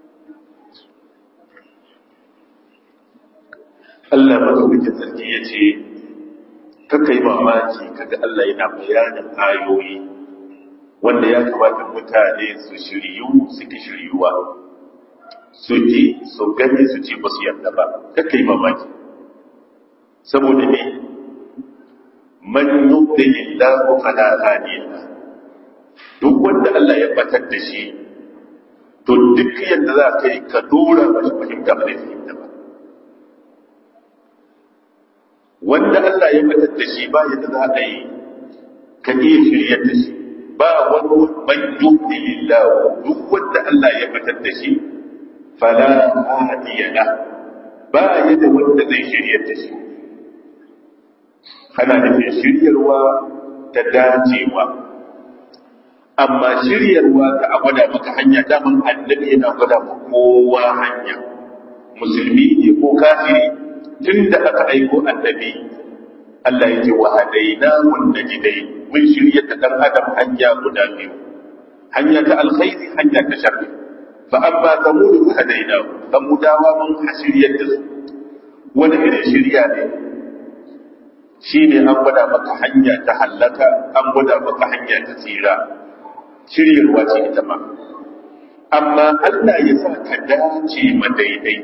Allah madaukakin sarki ya ce, Kaka yi mamaki kaga Allah yana bayanin ayoyi wanda ya kamata mutane su shiryu suke shiryuwa, su ji su gani su ce ba su yarda ba, kaka yi mamaki. Saboda ne, man yudda lillahu fala hadiya duk wanda Allah ya batar da shi, to duk yadda za ka yi ka dora mashi fahimta ba zai fahimta ba. wanda Allah ya fitar da shi ba yadda za a yi ka iya shiryar da shi ba wani man yuɗi lillahu duk wanda Allah ya fitar da shi fala hadiya la ba yadda wanda zai shiryar da shi kana nufin shiryarwa ta dacewa amma shiryarwa ta a gwada maka hanya daman annabi yana gwada ma kowa hanya musulmi ne ko kafiri tun da aka aiko annabi Allah yake wa hadaina mun najidai mun shirya ta dan adam hanya guda biyu hanya ta alkhairi hanya ta sharri fa amma tamud hadaina tamudawa mun shirya da su wani irin shirya ne shine an gwada maka hanya ta hallaka an gwada maka hanya ta tsira shiryarwa ce ita ma amma Allah ya sa ka dace ma daidai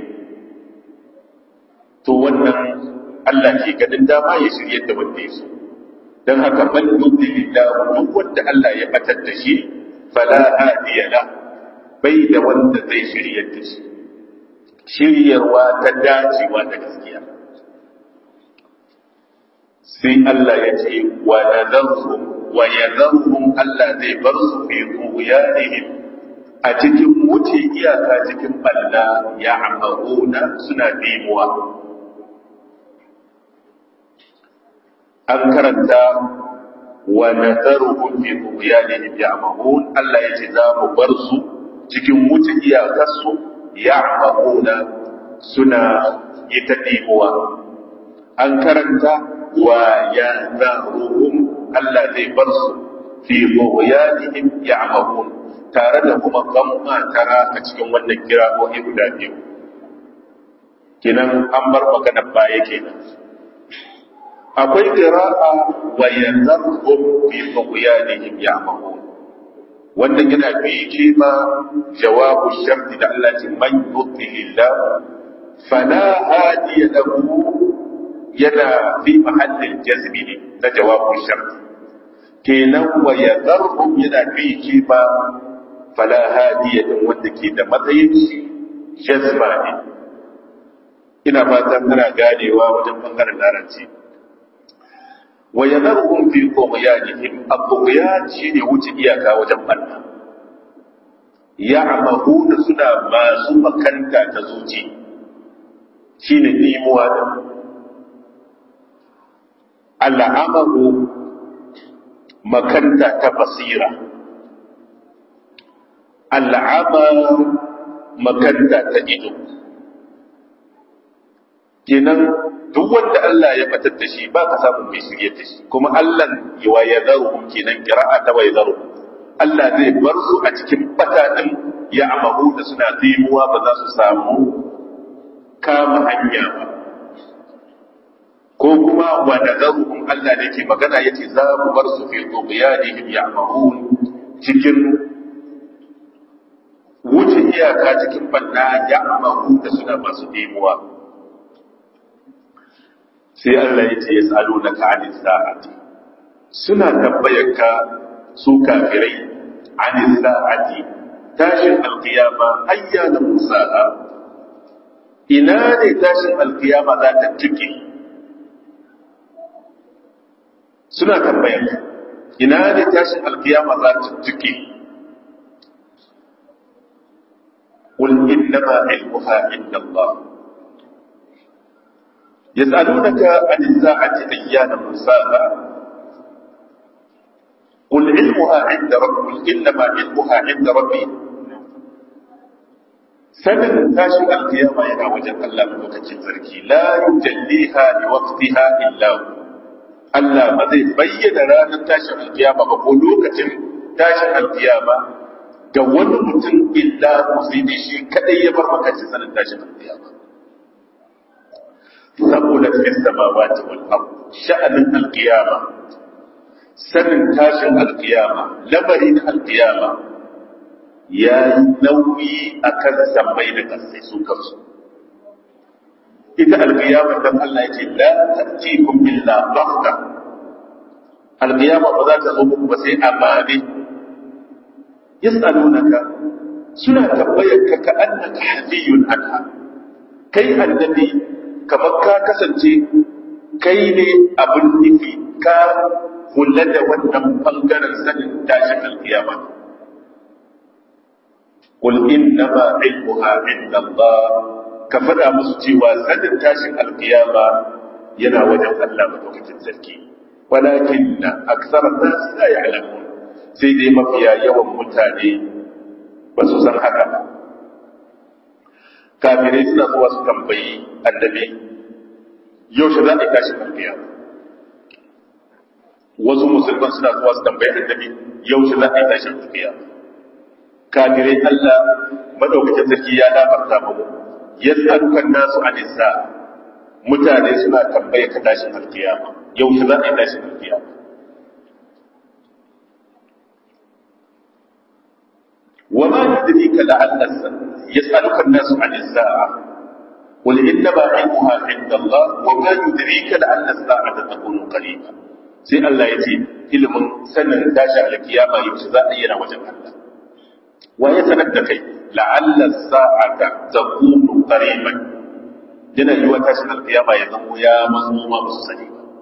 to wannan Allah ke ganin dama ya shirye da wanda ya so don haka man yudlilillahu duk wanda Allah ya batar da shi fala hadiya la bai da wanda zai shirye da shi shiryarwa ta dacewa da gaskiya sai Allah ya ce wa nadharhum wa yadharhum Allah zai bar su fi tughyanihim a cikin wuce iyaka cikin balla ya amaruna suna nemuwa an karanta wa nadharuhum fi tughyanihim ya'mahun Allah yace za mu bar su cikin wuce iyakarsu ya'mahuna suna yi ta ɗimuwa an karanta wa yadharuhum Allah zai bar su fi tughyanihim ya'mahun tare da kuma gamma tara a cikin wannan kira'o'i guda biyu kinan an bar maganar baya kenan akwai qira'a wa yanzarhum fi tughyanihim ya'mahun wannan yana bi ma jawabu sharti da Allah ce man yutilillah fala hadiya lahu yana fi mahallin jazmi ne na jawabu sharti kenan wa yanzarhum yana bi ma fala hadiya din wanda ke da matsayin shi jazma ne ina fatan kana ganewa wajen bangaren larabci wa yadharuhum fi tughyanihim at-tughyan shine wuce iyaka wajen banna ya'mahuna suna masu makanta ta zuci shine nimuwa da al'amaru makanta ta basira al'ama makanta ta ido kenan duk wanda Allah ya batar da shi ba ka samun mai shirye da shi kuma Allah wa ya zaru kenan kira'a ta wa ya zaru Allah zai bar su a cikin bata din ya amahu da suna zimuwa ba za su samu kama hanya ba ko kuma wa nazaruhum Allah da ke magana yace za mu bar su fi tughyanihim ya'mahun cikin wuce iyaka cikin banna ya'mahu da suna masu dimuwa sai Allah ya ce yas'alunaka 'anis sa'ati suna tambayarka su kafirai 'anis sa'ati tashin alqiyama ayyana musa'a ina ne tashin alqiyama za ta cike suna tambayar ina ne tashin alkiyama za ta tuke qul innama ilmuha inda Allah yas'alunaka an as-sa'ati ayyana musaha qul ilmuha inda rabbi innama ilmuha inda rabbi sanin tashin alkiyama yana wajen Allah lokacin sarki la yujalliha li waqtiha illa hu Allah ba zai bayyana ranar tashin alkiyama ba ko lokacin tashin alkiyama ga wani mutum illa sai dai shi kadai ya bar maka ci sanin tashin alkiyama saboda fi samawati wal ard sha'anin alkiyama sanin tashin alkiyama lamarin alkiyama ya yi nauyi akan sammai da kasai su kansu ita alƙiyama dan Allah yake la ta'tikum illa baghta alƙiyama ba za ta zo muku ba sai amane yas'alunaka suna tambayar ka ka annaka hafiyun anha kai annabi kamar ka kasance kai ne abin nufi ka kula da wannan bangaren sanin tashin alƙiyama قل إنما علمها عند الله ka faɗa musu cewa sanin tashin alkiyama yana wajen Allah madaukakin sarki walakin na aksarar nasi la ya'lamun sai dai mafiya yawan mutane ba su san haka ba kafirai suna zuwa su tambayi annabi yaushe za a yi tashin alkiyama wasu musulman suna zuwa su tambayi annabi yaushe za a yi tashin alkiyama kafirai Allah madaukakin sarki ya labarta mu yas'alukan nasu anis sa'a mutane suna tambaye ka tashin alkiyama yaushe za a yi tashin alkiyama wa ma yudrika la'alla yas'alukan nasu anis sa'a qul innama ilmuha 'inda Allah wa ma yudrika la'alla as-sa'ata takunu qariba sai Allah ya ce ilimin sanin tashin alkiyama yaushe za a yi na wajen Allah wa ya sanar da kai la'alla sa'ata takunu qariban yana yiwa tashin alqiyama ya zamo ya mazo ma ba su sani ba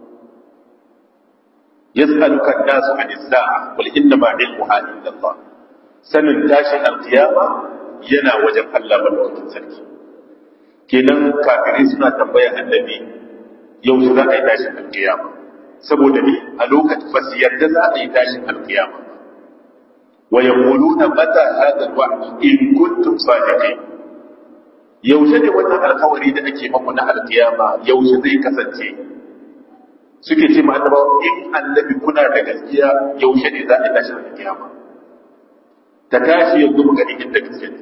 yas'aluka an-nasu 'an as-sa'a qul inna ma 'ilmuha 'inda Allah sanin tashin alqiyama yana wajen Allah madaukakin sarki kenan kafirai suna tambaya annabi yau za a yi tashin alqiyama saboda ne a lokacin ba su yarda za a yi tashin alkiyama wa yaquluna mata hadha alwa'd in kuntum sadiqin yaushe ne wannan alkawari da ake maku na alkiyama yaushe zai kasance suke ce ma annabawa in annabi kuna da gaskiya yaushe ne za a yi tashin alkiyama ta tashi yanzu mu gani inda gaske ne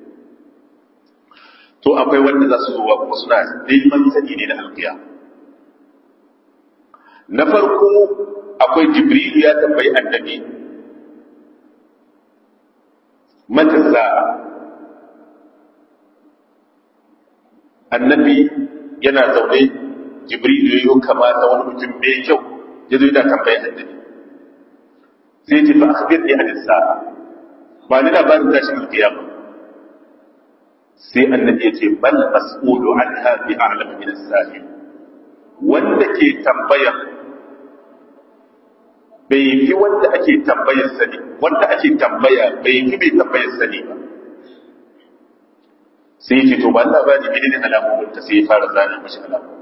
to akwai wanda za su zuwa kuma suna neman sani ne na alkiyama na farko akwai jibrilu ya tambayi annabi mata sa'a annabi yana zaune jibrilu ya yi kamata wani mutum mai kyau ya zo yana tambayi annabi sai ce fa akhbir ni an sa'a ba ni labarin tashin alkiyama sai annabi ya ce bal mas'ulu anha bi a'lam min as-sa'il wanda ke tambayar bai fi wanda ake tambayar sani wanda ake tambaya bai fi bai tambayar sani ba sai ce to ba Allah ba ni menene alamomin ta sai ya fara zana mashi alamomin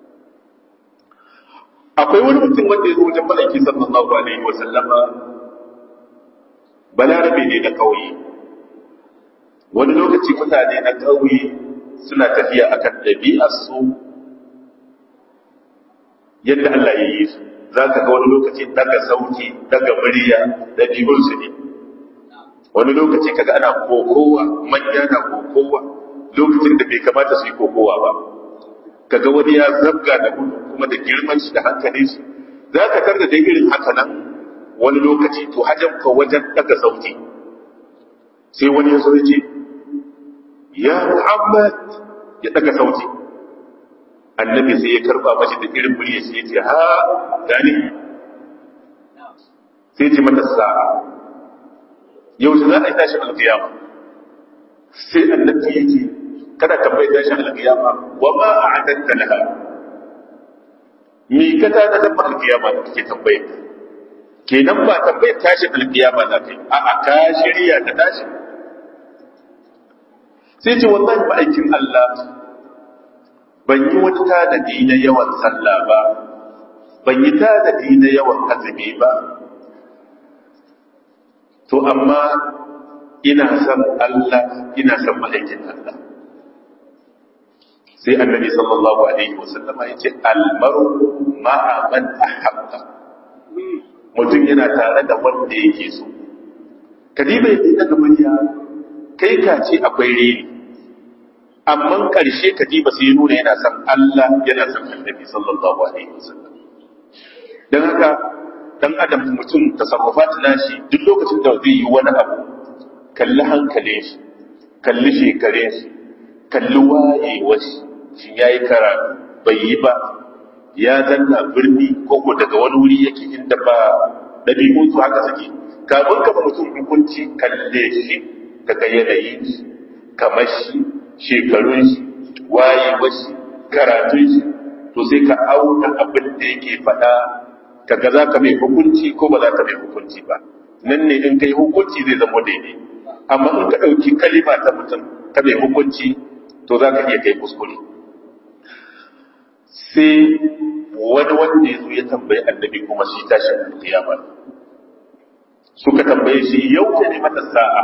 akwai wani mutum wanda ya zo wajen malaki sallallahu alaihi wa sallama balarabe ne na kauye wani lokaci mutane na kauye suna tafiya akan ɗabi'ar su yadda Allah ya yi su za ka ga wani lokaci daga sauti daga murya ɗabi'unsu ne wani lokaci kaga ana kokowa manya na kokowa lokacin da bai kamata su yi kokowa ba kaga wani ya zabga da gudu kuma da girman shi da hankali shi za ka tar da dai irin haka nan wani lokaci to hajjan ka wajen daga sauti sai wani ya zo ya ce ya muhammad ya daga sauti annabi sai ya karba mashi da irin murya sai ya ce ha gani sai ce mata sa'a yaushe za a yi tashin alkiyama sai annabi ya ce kada tambayi tashin alkiyama wa ma a adatta laha mi ka ta da dabbar alkiyama da kake tambayar kenan ba tambayar tashin alkiyama za ka yi a'a ka shirya ta tashi sai ce wallahi ba aikin Allah ban yi wani tanadi na yawan sallah ba ban yi tanadi na yawan azumi ba to amma ina son Allah ina son malaikin Allah sai annabi sallallahu alaihi wasallama ya ce almaru ma'a man ahabba mutum yana tare da wanda yake so kadiba yake daga murya kai ka ce akwai reni amma ƙarshe kadiba sai nuna yana son Allah yana son annabi sallallahu alaihi wasallam dan haka dan adam mutum tasarrufat nashi duk lokacin da zai yi wani abu kalli hankalin shi kalli shekare shi kalli waye washi shin yayi karatu bai yi ba ya zanna birni ko ko daga wani wuri yake inda ba dabi'un su haka suke kafin ka mutum hukunci kalle shi daga yanayin shi kamar shi shekarun shi wayewar shi karatun shi to sai ka auna abin da yake faɗa kaga za ka mai hukunci ko ba za ka mai hukunci ba nan ne in kai hukunci zai zama daidai amma in ka ɗauki kalima ta mutum ka mai hukunci to za ka iya kai kuskure sai wani wanda ya zo ya tambayi annabi kuma shi tashin alkiyama suka tambaye shi yau ne mata sa'a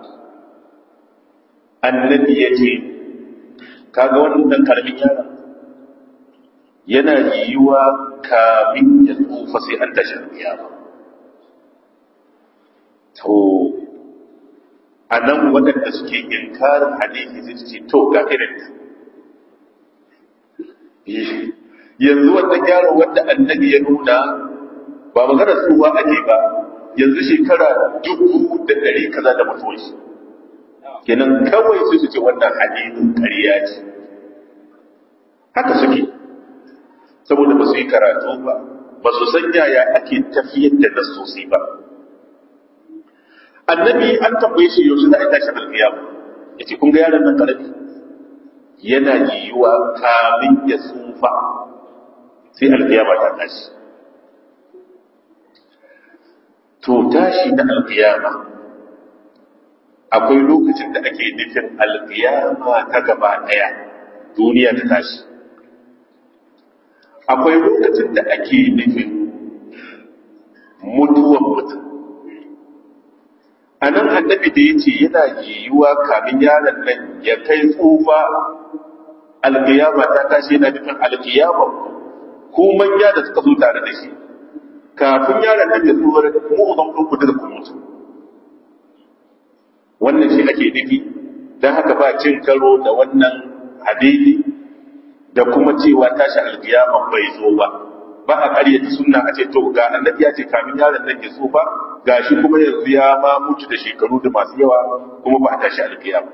annabi ya ce kaga wannan dan karamin yaron yana yiwuwa kamin ya tsufa sai an tashi kiyama to a nan waɗanda suke inkarin hadisi sai su ce to ga irin yanzu wannan yaro wanda annabi ya nuna ba magana tsuwa ake ba yanzu shekara dubu da ɗari kaza da mutuwar shi kenan kawai su su ce wannan hadisin ƙarya ce haka suke saboda ba su yi karatu ba ba su san yaya ake tafiyar da nasosi ba annabi an tambaye shi yaushe za a tashi alkiyama ya ce kun ga yaron nan karami yana yiwuwa kamin ya tsufa sai alkiyama ta tashi to tashi na alkiyama akwai lokacin da ake nufin alkiyama ta gaba ɗaya duniya ta tashi akwai lokacin da ake nufin mutuwan mutum a nan annabi da ya ce yana yiwuwa kamin yaron nan ya kai tsufa alkiyama ta tashi yana nufin alkiyama ko manya da suka zo tare da shi kafin yaron nan ya tsufa mu zan ɗauku da ku mutu wannan shi ake nufi don haka ba cin karo da wannan hadisi da kuma cewa tashi alkiyama bai zo ba ba a ƙaryata sunna a ce to ga annabi ya ce kamin yaron nan ya tsufa gashi kuma yanzu ya ma mutu da shekaru da masu yawa kuma ba a tashi alkiyama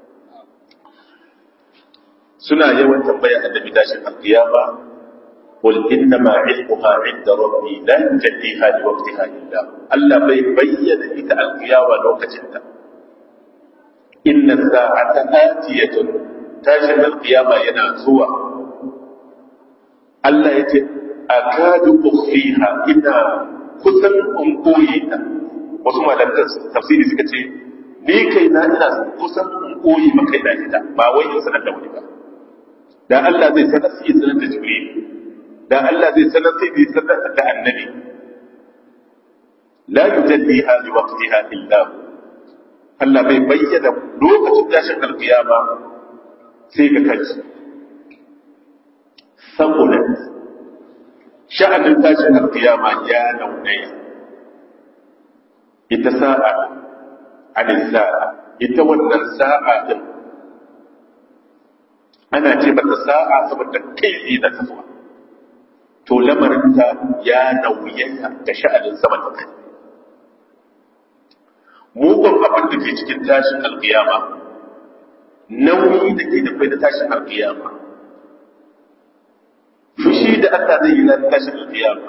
suna yawan tambaya annabi tashin alkiyama qul inna ma ilmuha inda rabbi la yujaddiha li waqtiha illa Allah bai bayyana ita alkiyama lokacin ta inna sa'ata atiyatun tashin alkiyama yana zuwa Allah yace akadu ukhfiha ina kusan in koye ta wasu malaman tafsiri suka ce ni kai na ina kusan in koye maka ina ita ba wai in sanar da wani ba da Allah zai sanar sai sanar da Jibril da Allah zai sanar sai bai sanar da Annabi la yujalliha li waqtiha illa hu Allah bai bayyana lokacin tashin alkiyama sai ka kanci saboda sha'anin tashin alkiyama ya naunaya ita sa'a anin sa'a ita wannan sa'a din ana ce mata sa'a saboda kai ne na tafiya to lamarinta ya nauyaya ga sha'anin sama ta kai mugun abin da ke cikin tashin alkiyama nauyi da ke da kai da tashin alkiyama fushi da Allah zai yi na tashin alkiyama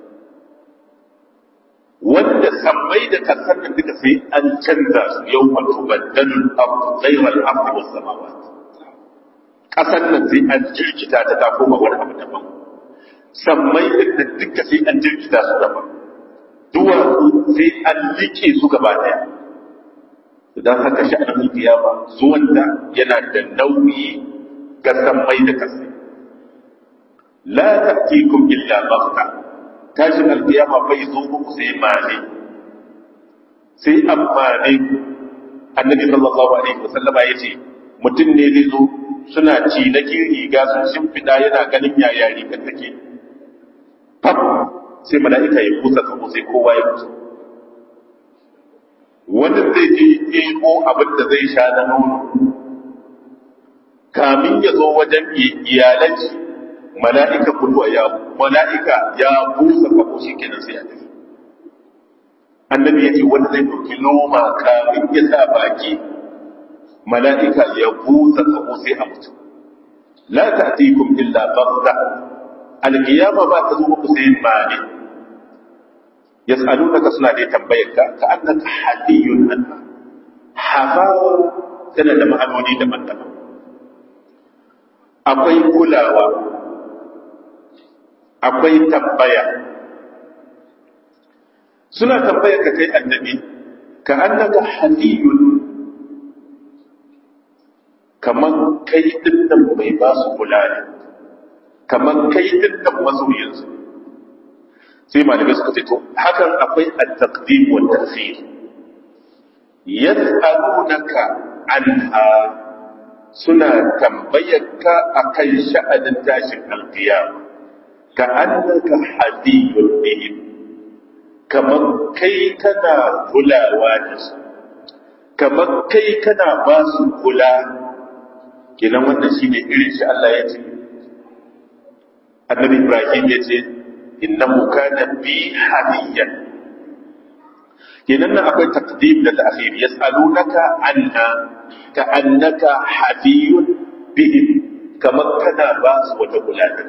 wanda sammai da kasar da duka sai an canza su yau wato baddalul abu ghayral ardi was samawat kasar nan sai an jirkita ta ta koma wani abu daban sammai da duka sai an jirkita su daban duwatsu sai an like su gaba daya idan haka sha'anin kiyama zuwan da yana da nauyi ga sammai da kasai la ta'tikum illa baghta tashin alkiyama bai zo muku sai mane sai amfane annabi sallallahu alaihi wasallam ya ce mutum ne zai zo suna ci na riga sun shimfiɗa yana ganin yaya rigar take fab sai mala'ika ya kusa kamo sai kowa ya kusa wanda zai je ɗebo abin da zai sha na nono kamin ya zo wajen iyalan shi mala'ika mutuwa ya mala'ika ya busa kafo shi kenan sai ya tafi annabi yace wanda zai dauki noma kamin ya sa baki mala'ika ya busa kafo sai a mutu la ta'tikum illa baghta al-qiyama ba ta zo muku sai mani yas'alunaka suna da tambayar ka ka annaka hadiyun anha hafawa tana da ma'anoni daban-daban akwai kulawa akwai tambaya suna tambaya ka kai annabi ka annaka hadiyun kaman kai dinnan mai ba su kula ne kaman kai dinnan masoyinsu sai malamai suka ce to hakan akwai at-taqdim wa ta'khir yas'alunaka anha suna tambayarka akan sha'anin tashin alqiyama ka annaka hadiyun bihim kamar kai kana kulawa da su kamar kai kana ba su kula kenan wannan shine irin shi Allah ya ce annabi Ibrahim ya ce innahu kana bi hadiyan kenan nan akwai taqdim da ta'khir yas'alunaka anha ka annaka hadiyun bihim kamar kana ba su wata kula da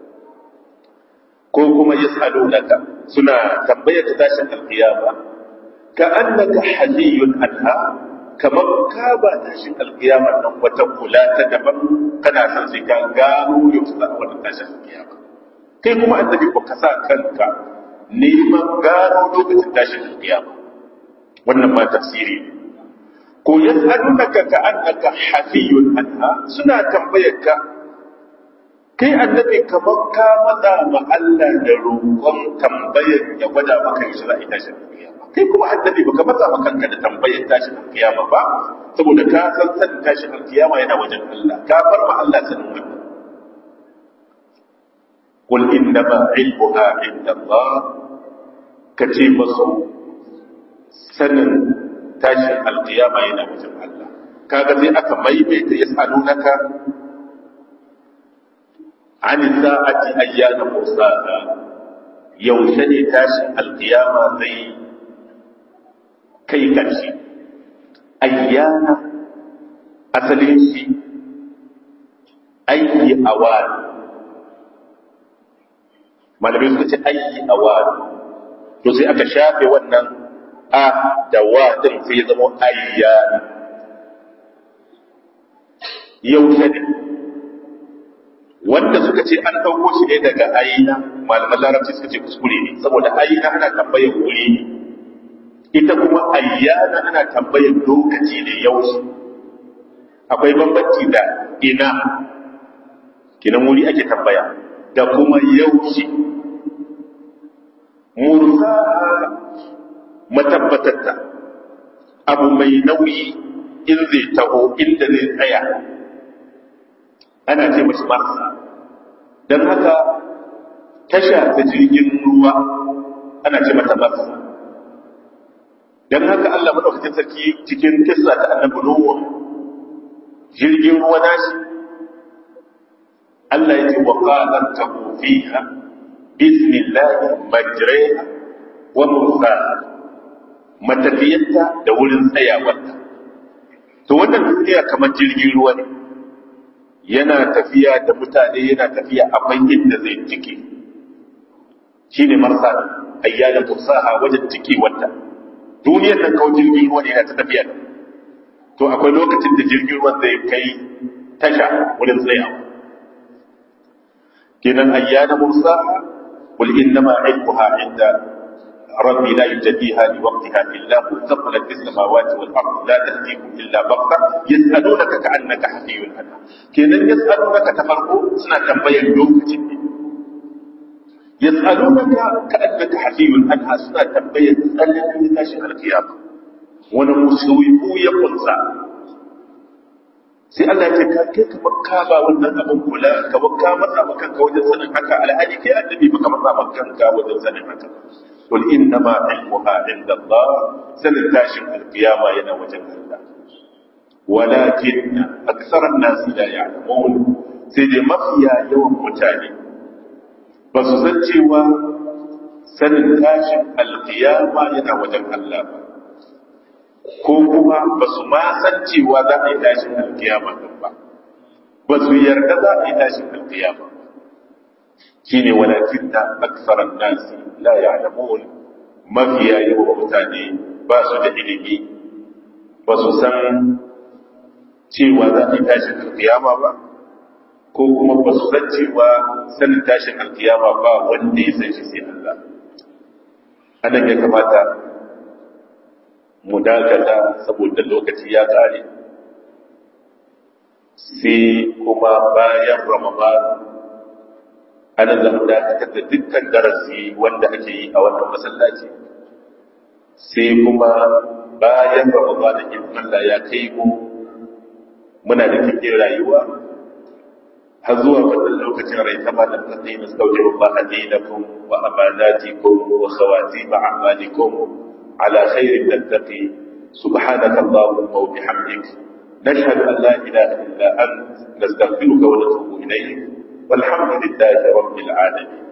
ko kuma yas'alunaka suna tambayar ta tashin alqiyama ka annaka hadiyun anha kamar ka ba tashin alqiyama nan wata kula ta daban kana son sai ka gano yau za a wata tashin alqiyama kai kuma annabi ko ka sa kanka neman gano lokacin tashin alqiyama wannan ma tafsiri ne ko yas'alunaka ka annaka hafiyun anha suna tambayar ka kai annabi kamar ka matsa ma Allah da roƙon tambayar ya gwada maka yaushe za a yi tashin kiyama kai kuma annabi baka matsa ma kanka da tambayar tashin kiyama ba saboda ka san san tashin kiyama yana wajen Allah ka bar ma Allah sanin wannan qul innama ilmuha inda Allah kace masu sanin tashin alkiyama yana wajen Allah kaga sai aka maimaita yas'alunaka an sa'ati ayyana mursaha yaushe ne tashin alkiyama zai kai ƙarshe ayyana asalin shi ayyi awan malamai suka ce ayyi awan to sai aka shafe wannan a da wa din sai ya zama ayyana yaushe ne wanda suka ce an ɗauko shi ne daga aina malaman larabci suka ce kuskure ne saboda aina ana tambayar wuri ne ita kuma ayyana ana tambayar lokaci ne yaushe akwai bambanci da ina kinan wuri ake tambaya da kuma yaushe mursa matabbatatta abu mai nauyi in zai taho inda zai tsaya ana ce mashi marsa don haka tasha ta jirgin ruwa ana ce mata marsa don haka Allah madaukakin sarki cikin kissa ta annabi Nuhu jirgin ruwa nashi Allah ya ce wa qalan tahu fiha bismillah majriha wa mursaha matafiyarta da wurin tsayawarta to wannan duniya kamar jirgin ruwa ne yana tafiya da mutane yana tafiya akwai inda zai tike shi ne marsa ayyalan tursaha wajen tike wata duniyar nan kawai jirgin ruwa ne yana ta tafiya to akwai lokacin da jirgin ruwan zai kai tasha wurin tsayawa kenan ayyana mursaha qul innama ilmuha inda ربي لا يجديها لوقتها إلا هو ثقلت في السماوات والأرض لا تأتيكم إلا بغتة يسألونك كأنك حفي عنها كنا يسألونك تفرقوا سنة تنبيا لوكة يسألونك كأنك حفي عنها سنة تنبيا تسألني لتاشي القيامة ونمسويبو يقنصا sai Allah ya ce kai ka makka ba wannan abin kula ka makka matsa maka kanka wajen sanin haka alhaji kai annabi baka matsa maka kanka wajen sanin haka قل إنما علمها عند الله سنتاش القيامة ينا وجه الله ولكن أكثر الناس لا يعلمون سيدي مفيا يوم متاني بس سنتوا سنتاش القيامة ينا وجه الله ko kuma ba su ma san cewa za a yi tashin alkiyama din ba ba su yarda za a yi tashin alkiyama shine walakin da aksaran nasi la ya'lamun mafiya yawan mutane ba su da ilimi ba su san cewa za a yi tashin alkiyama ba ko kuma ba su san cewa sanin tashin alkiyama ba wanda ya san shi sai Allah anan ya kamata mu dakata saboda lokaci ya kare sai kuma bayan ramadan ana zama dakatar da dukkan darasi wanda ake yi a wannan masallaci sai kuma bayan ramadan in Allah ya kai mu muna da cikin rayuwa har zuwa wannan lokacin rai ta malam tsaye na sauke ba adinakum wa amanatikum wa khawatim a'malikum ala khairin nattaqi subhanaka allahumma wa bihamdik nashhadu an la ilaha illa ant nastaghfiruka wa natubu ilayk والحمد لله رب العالمين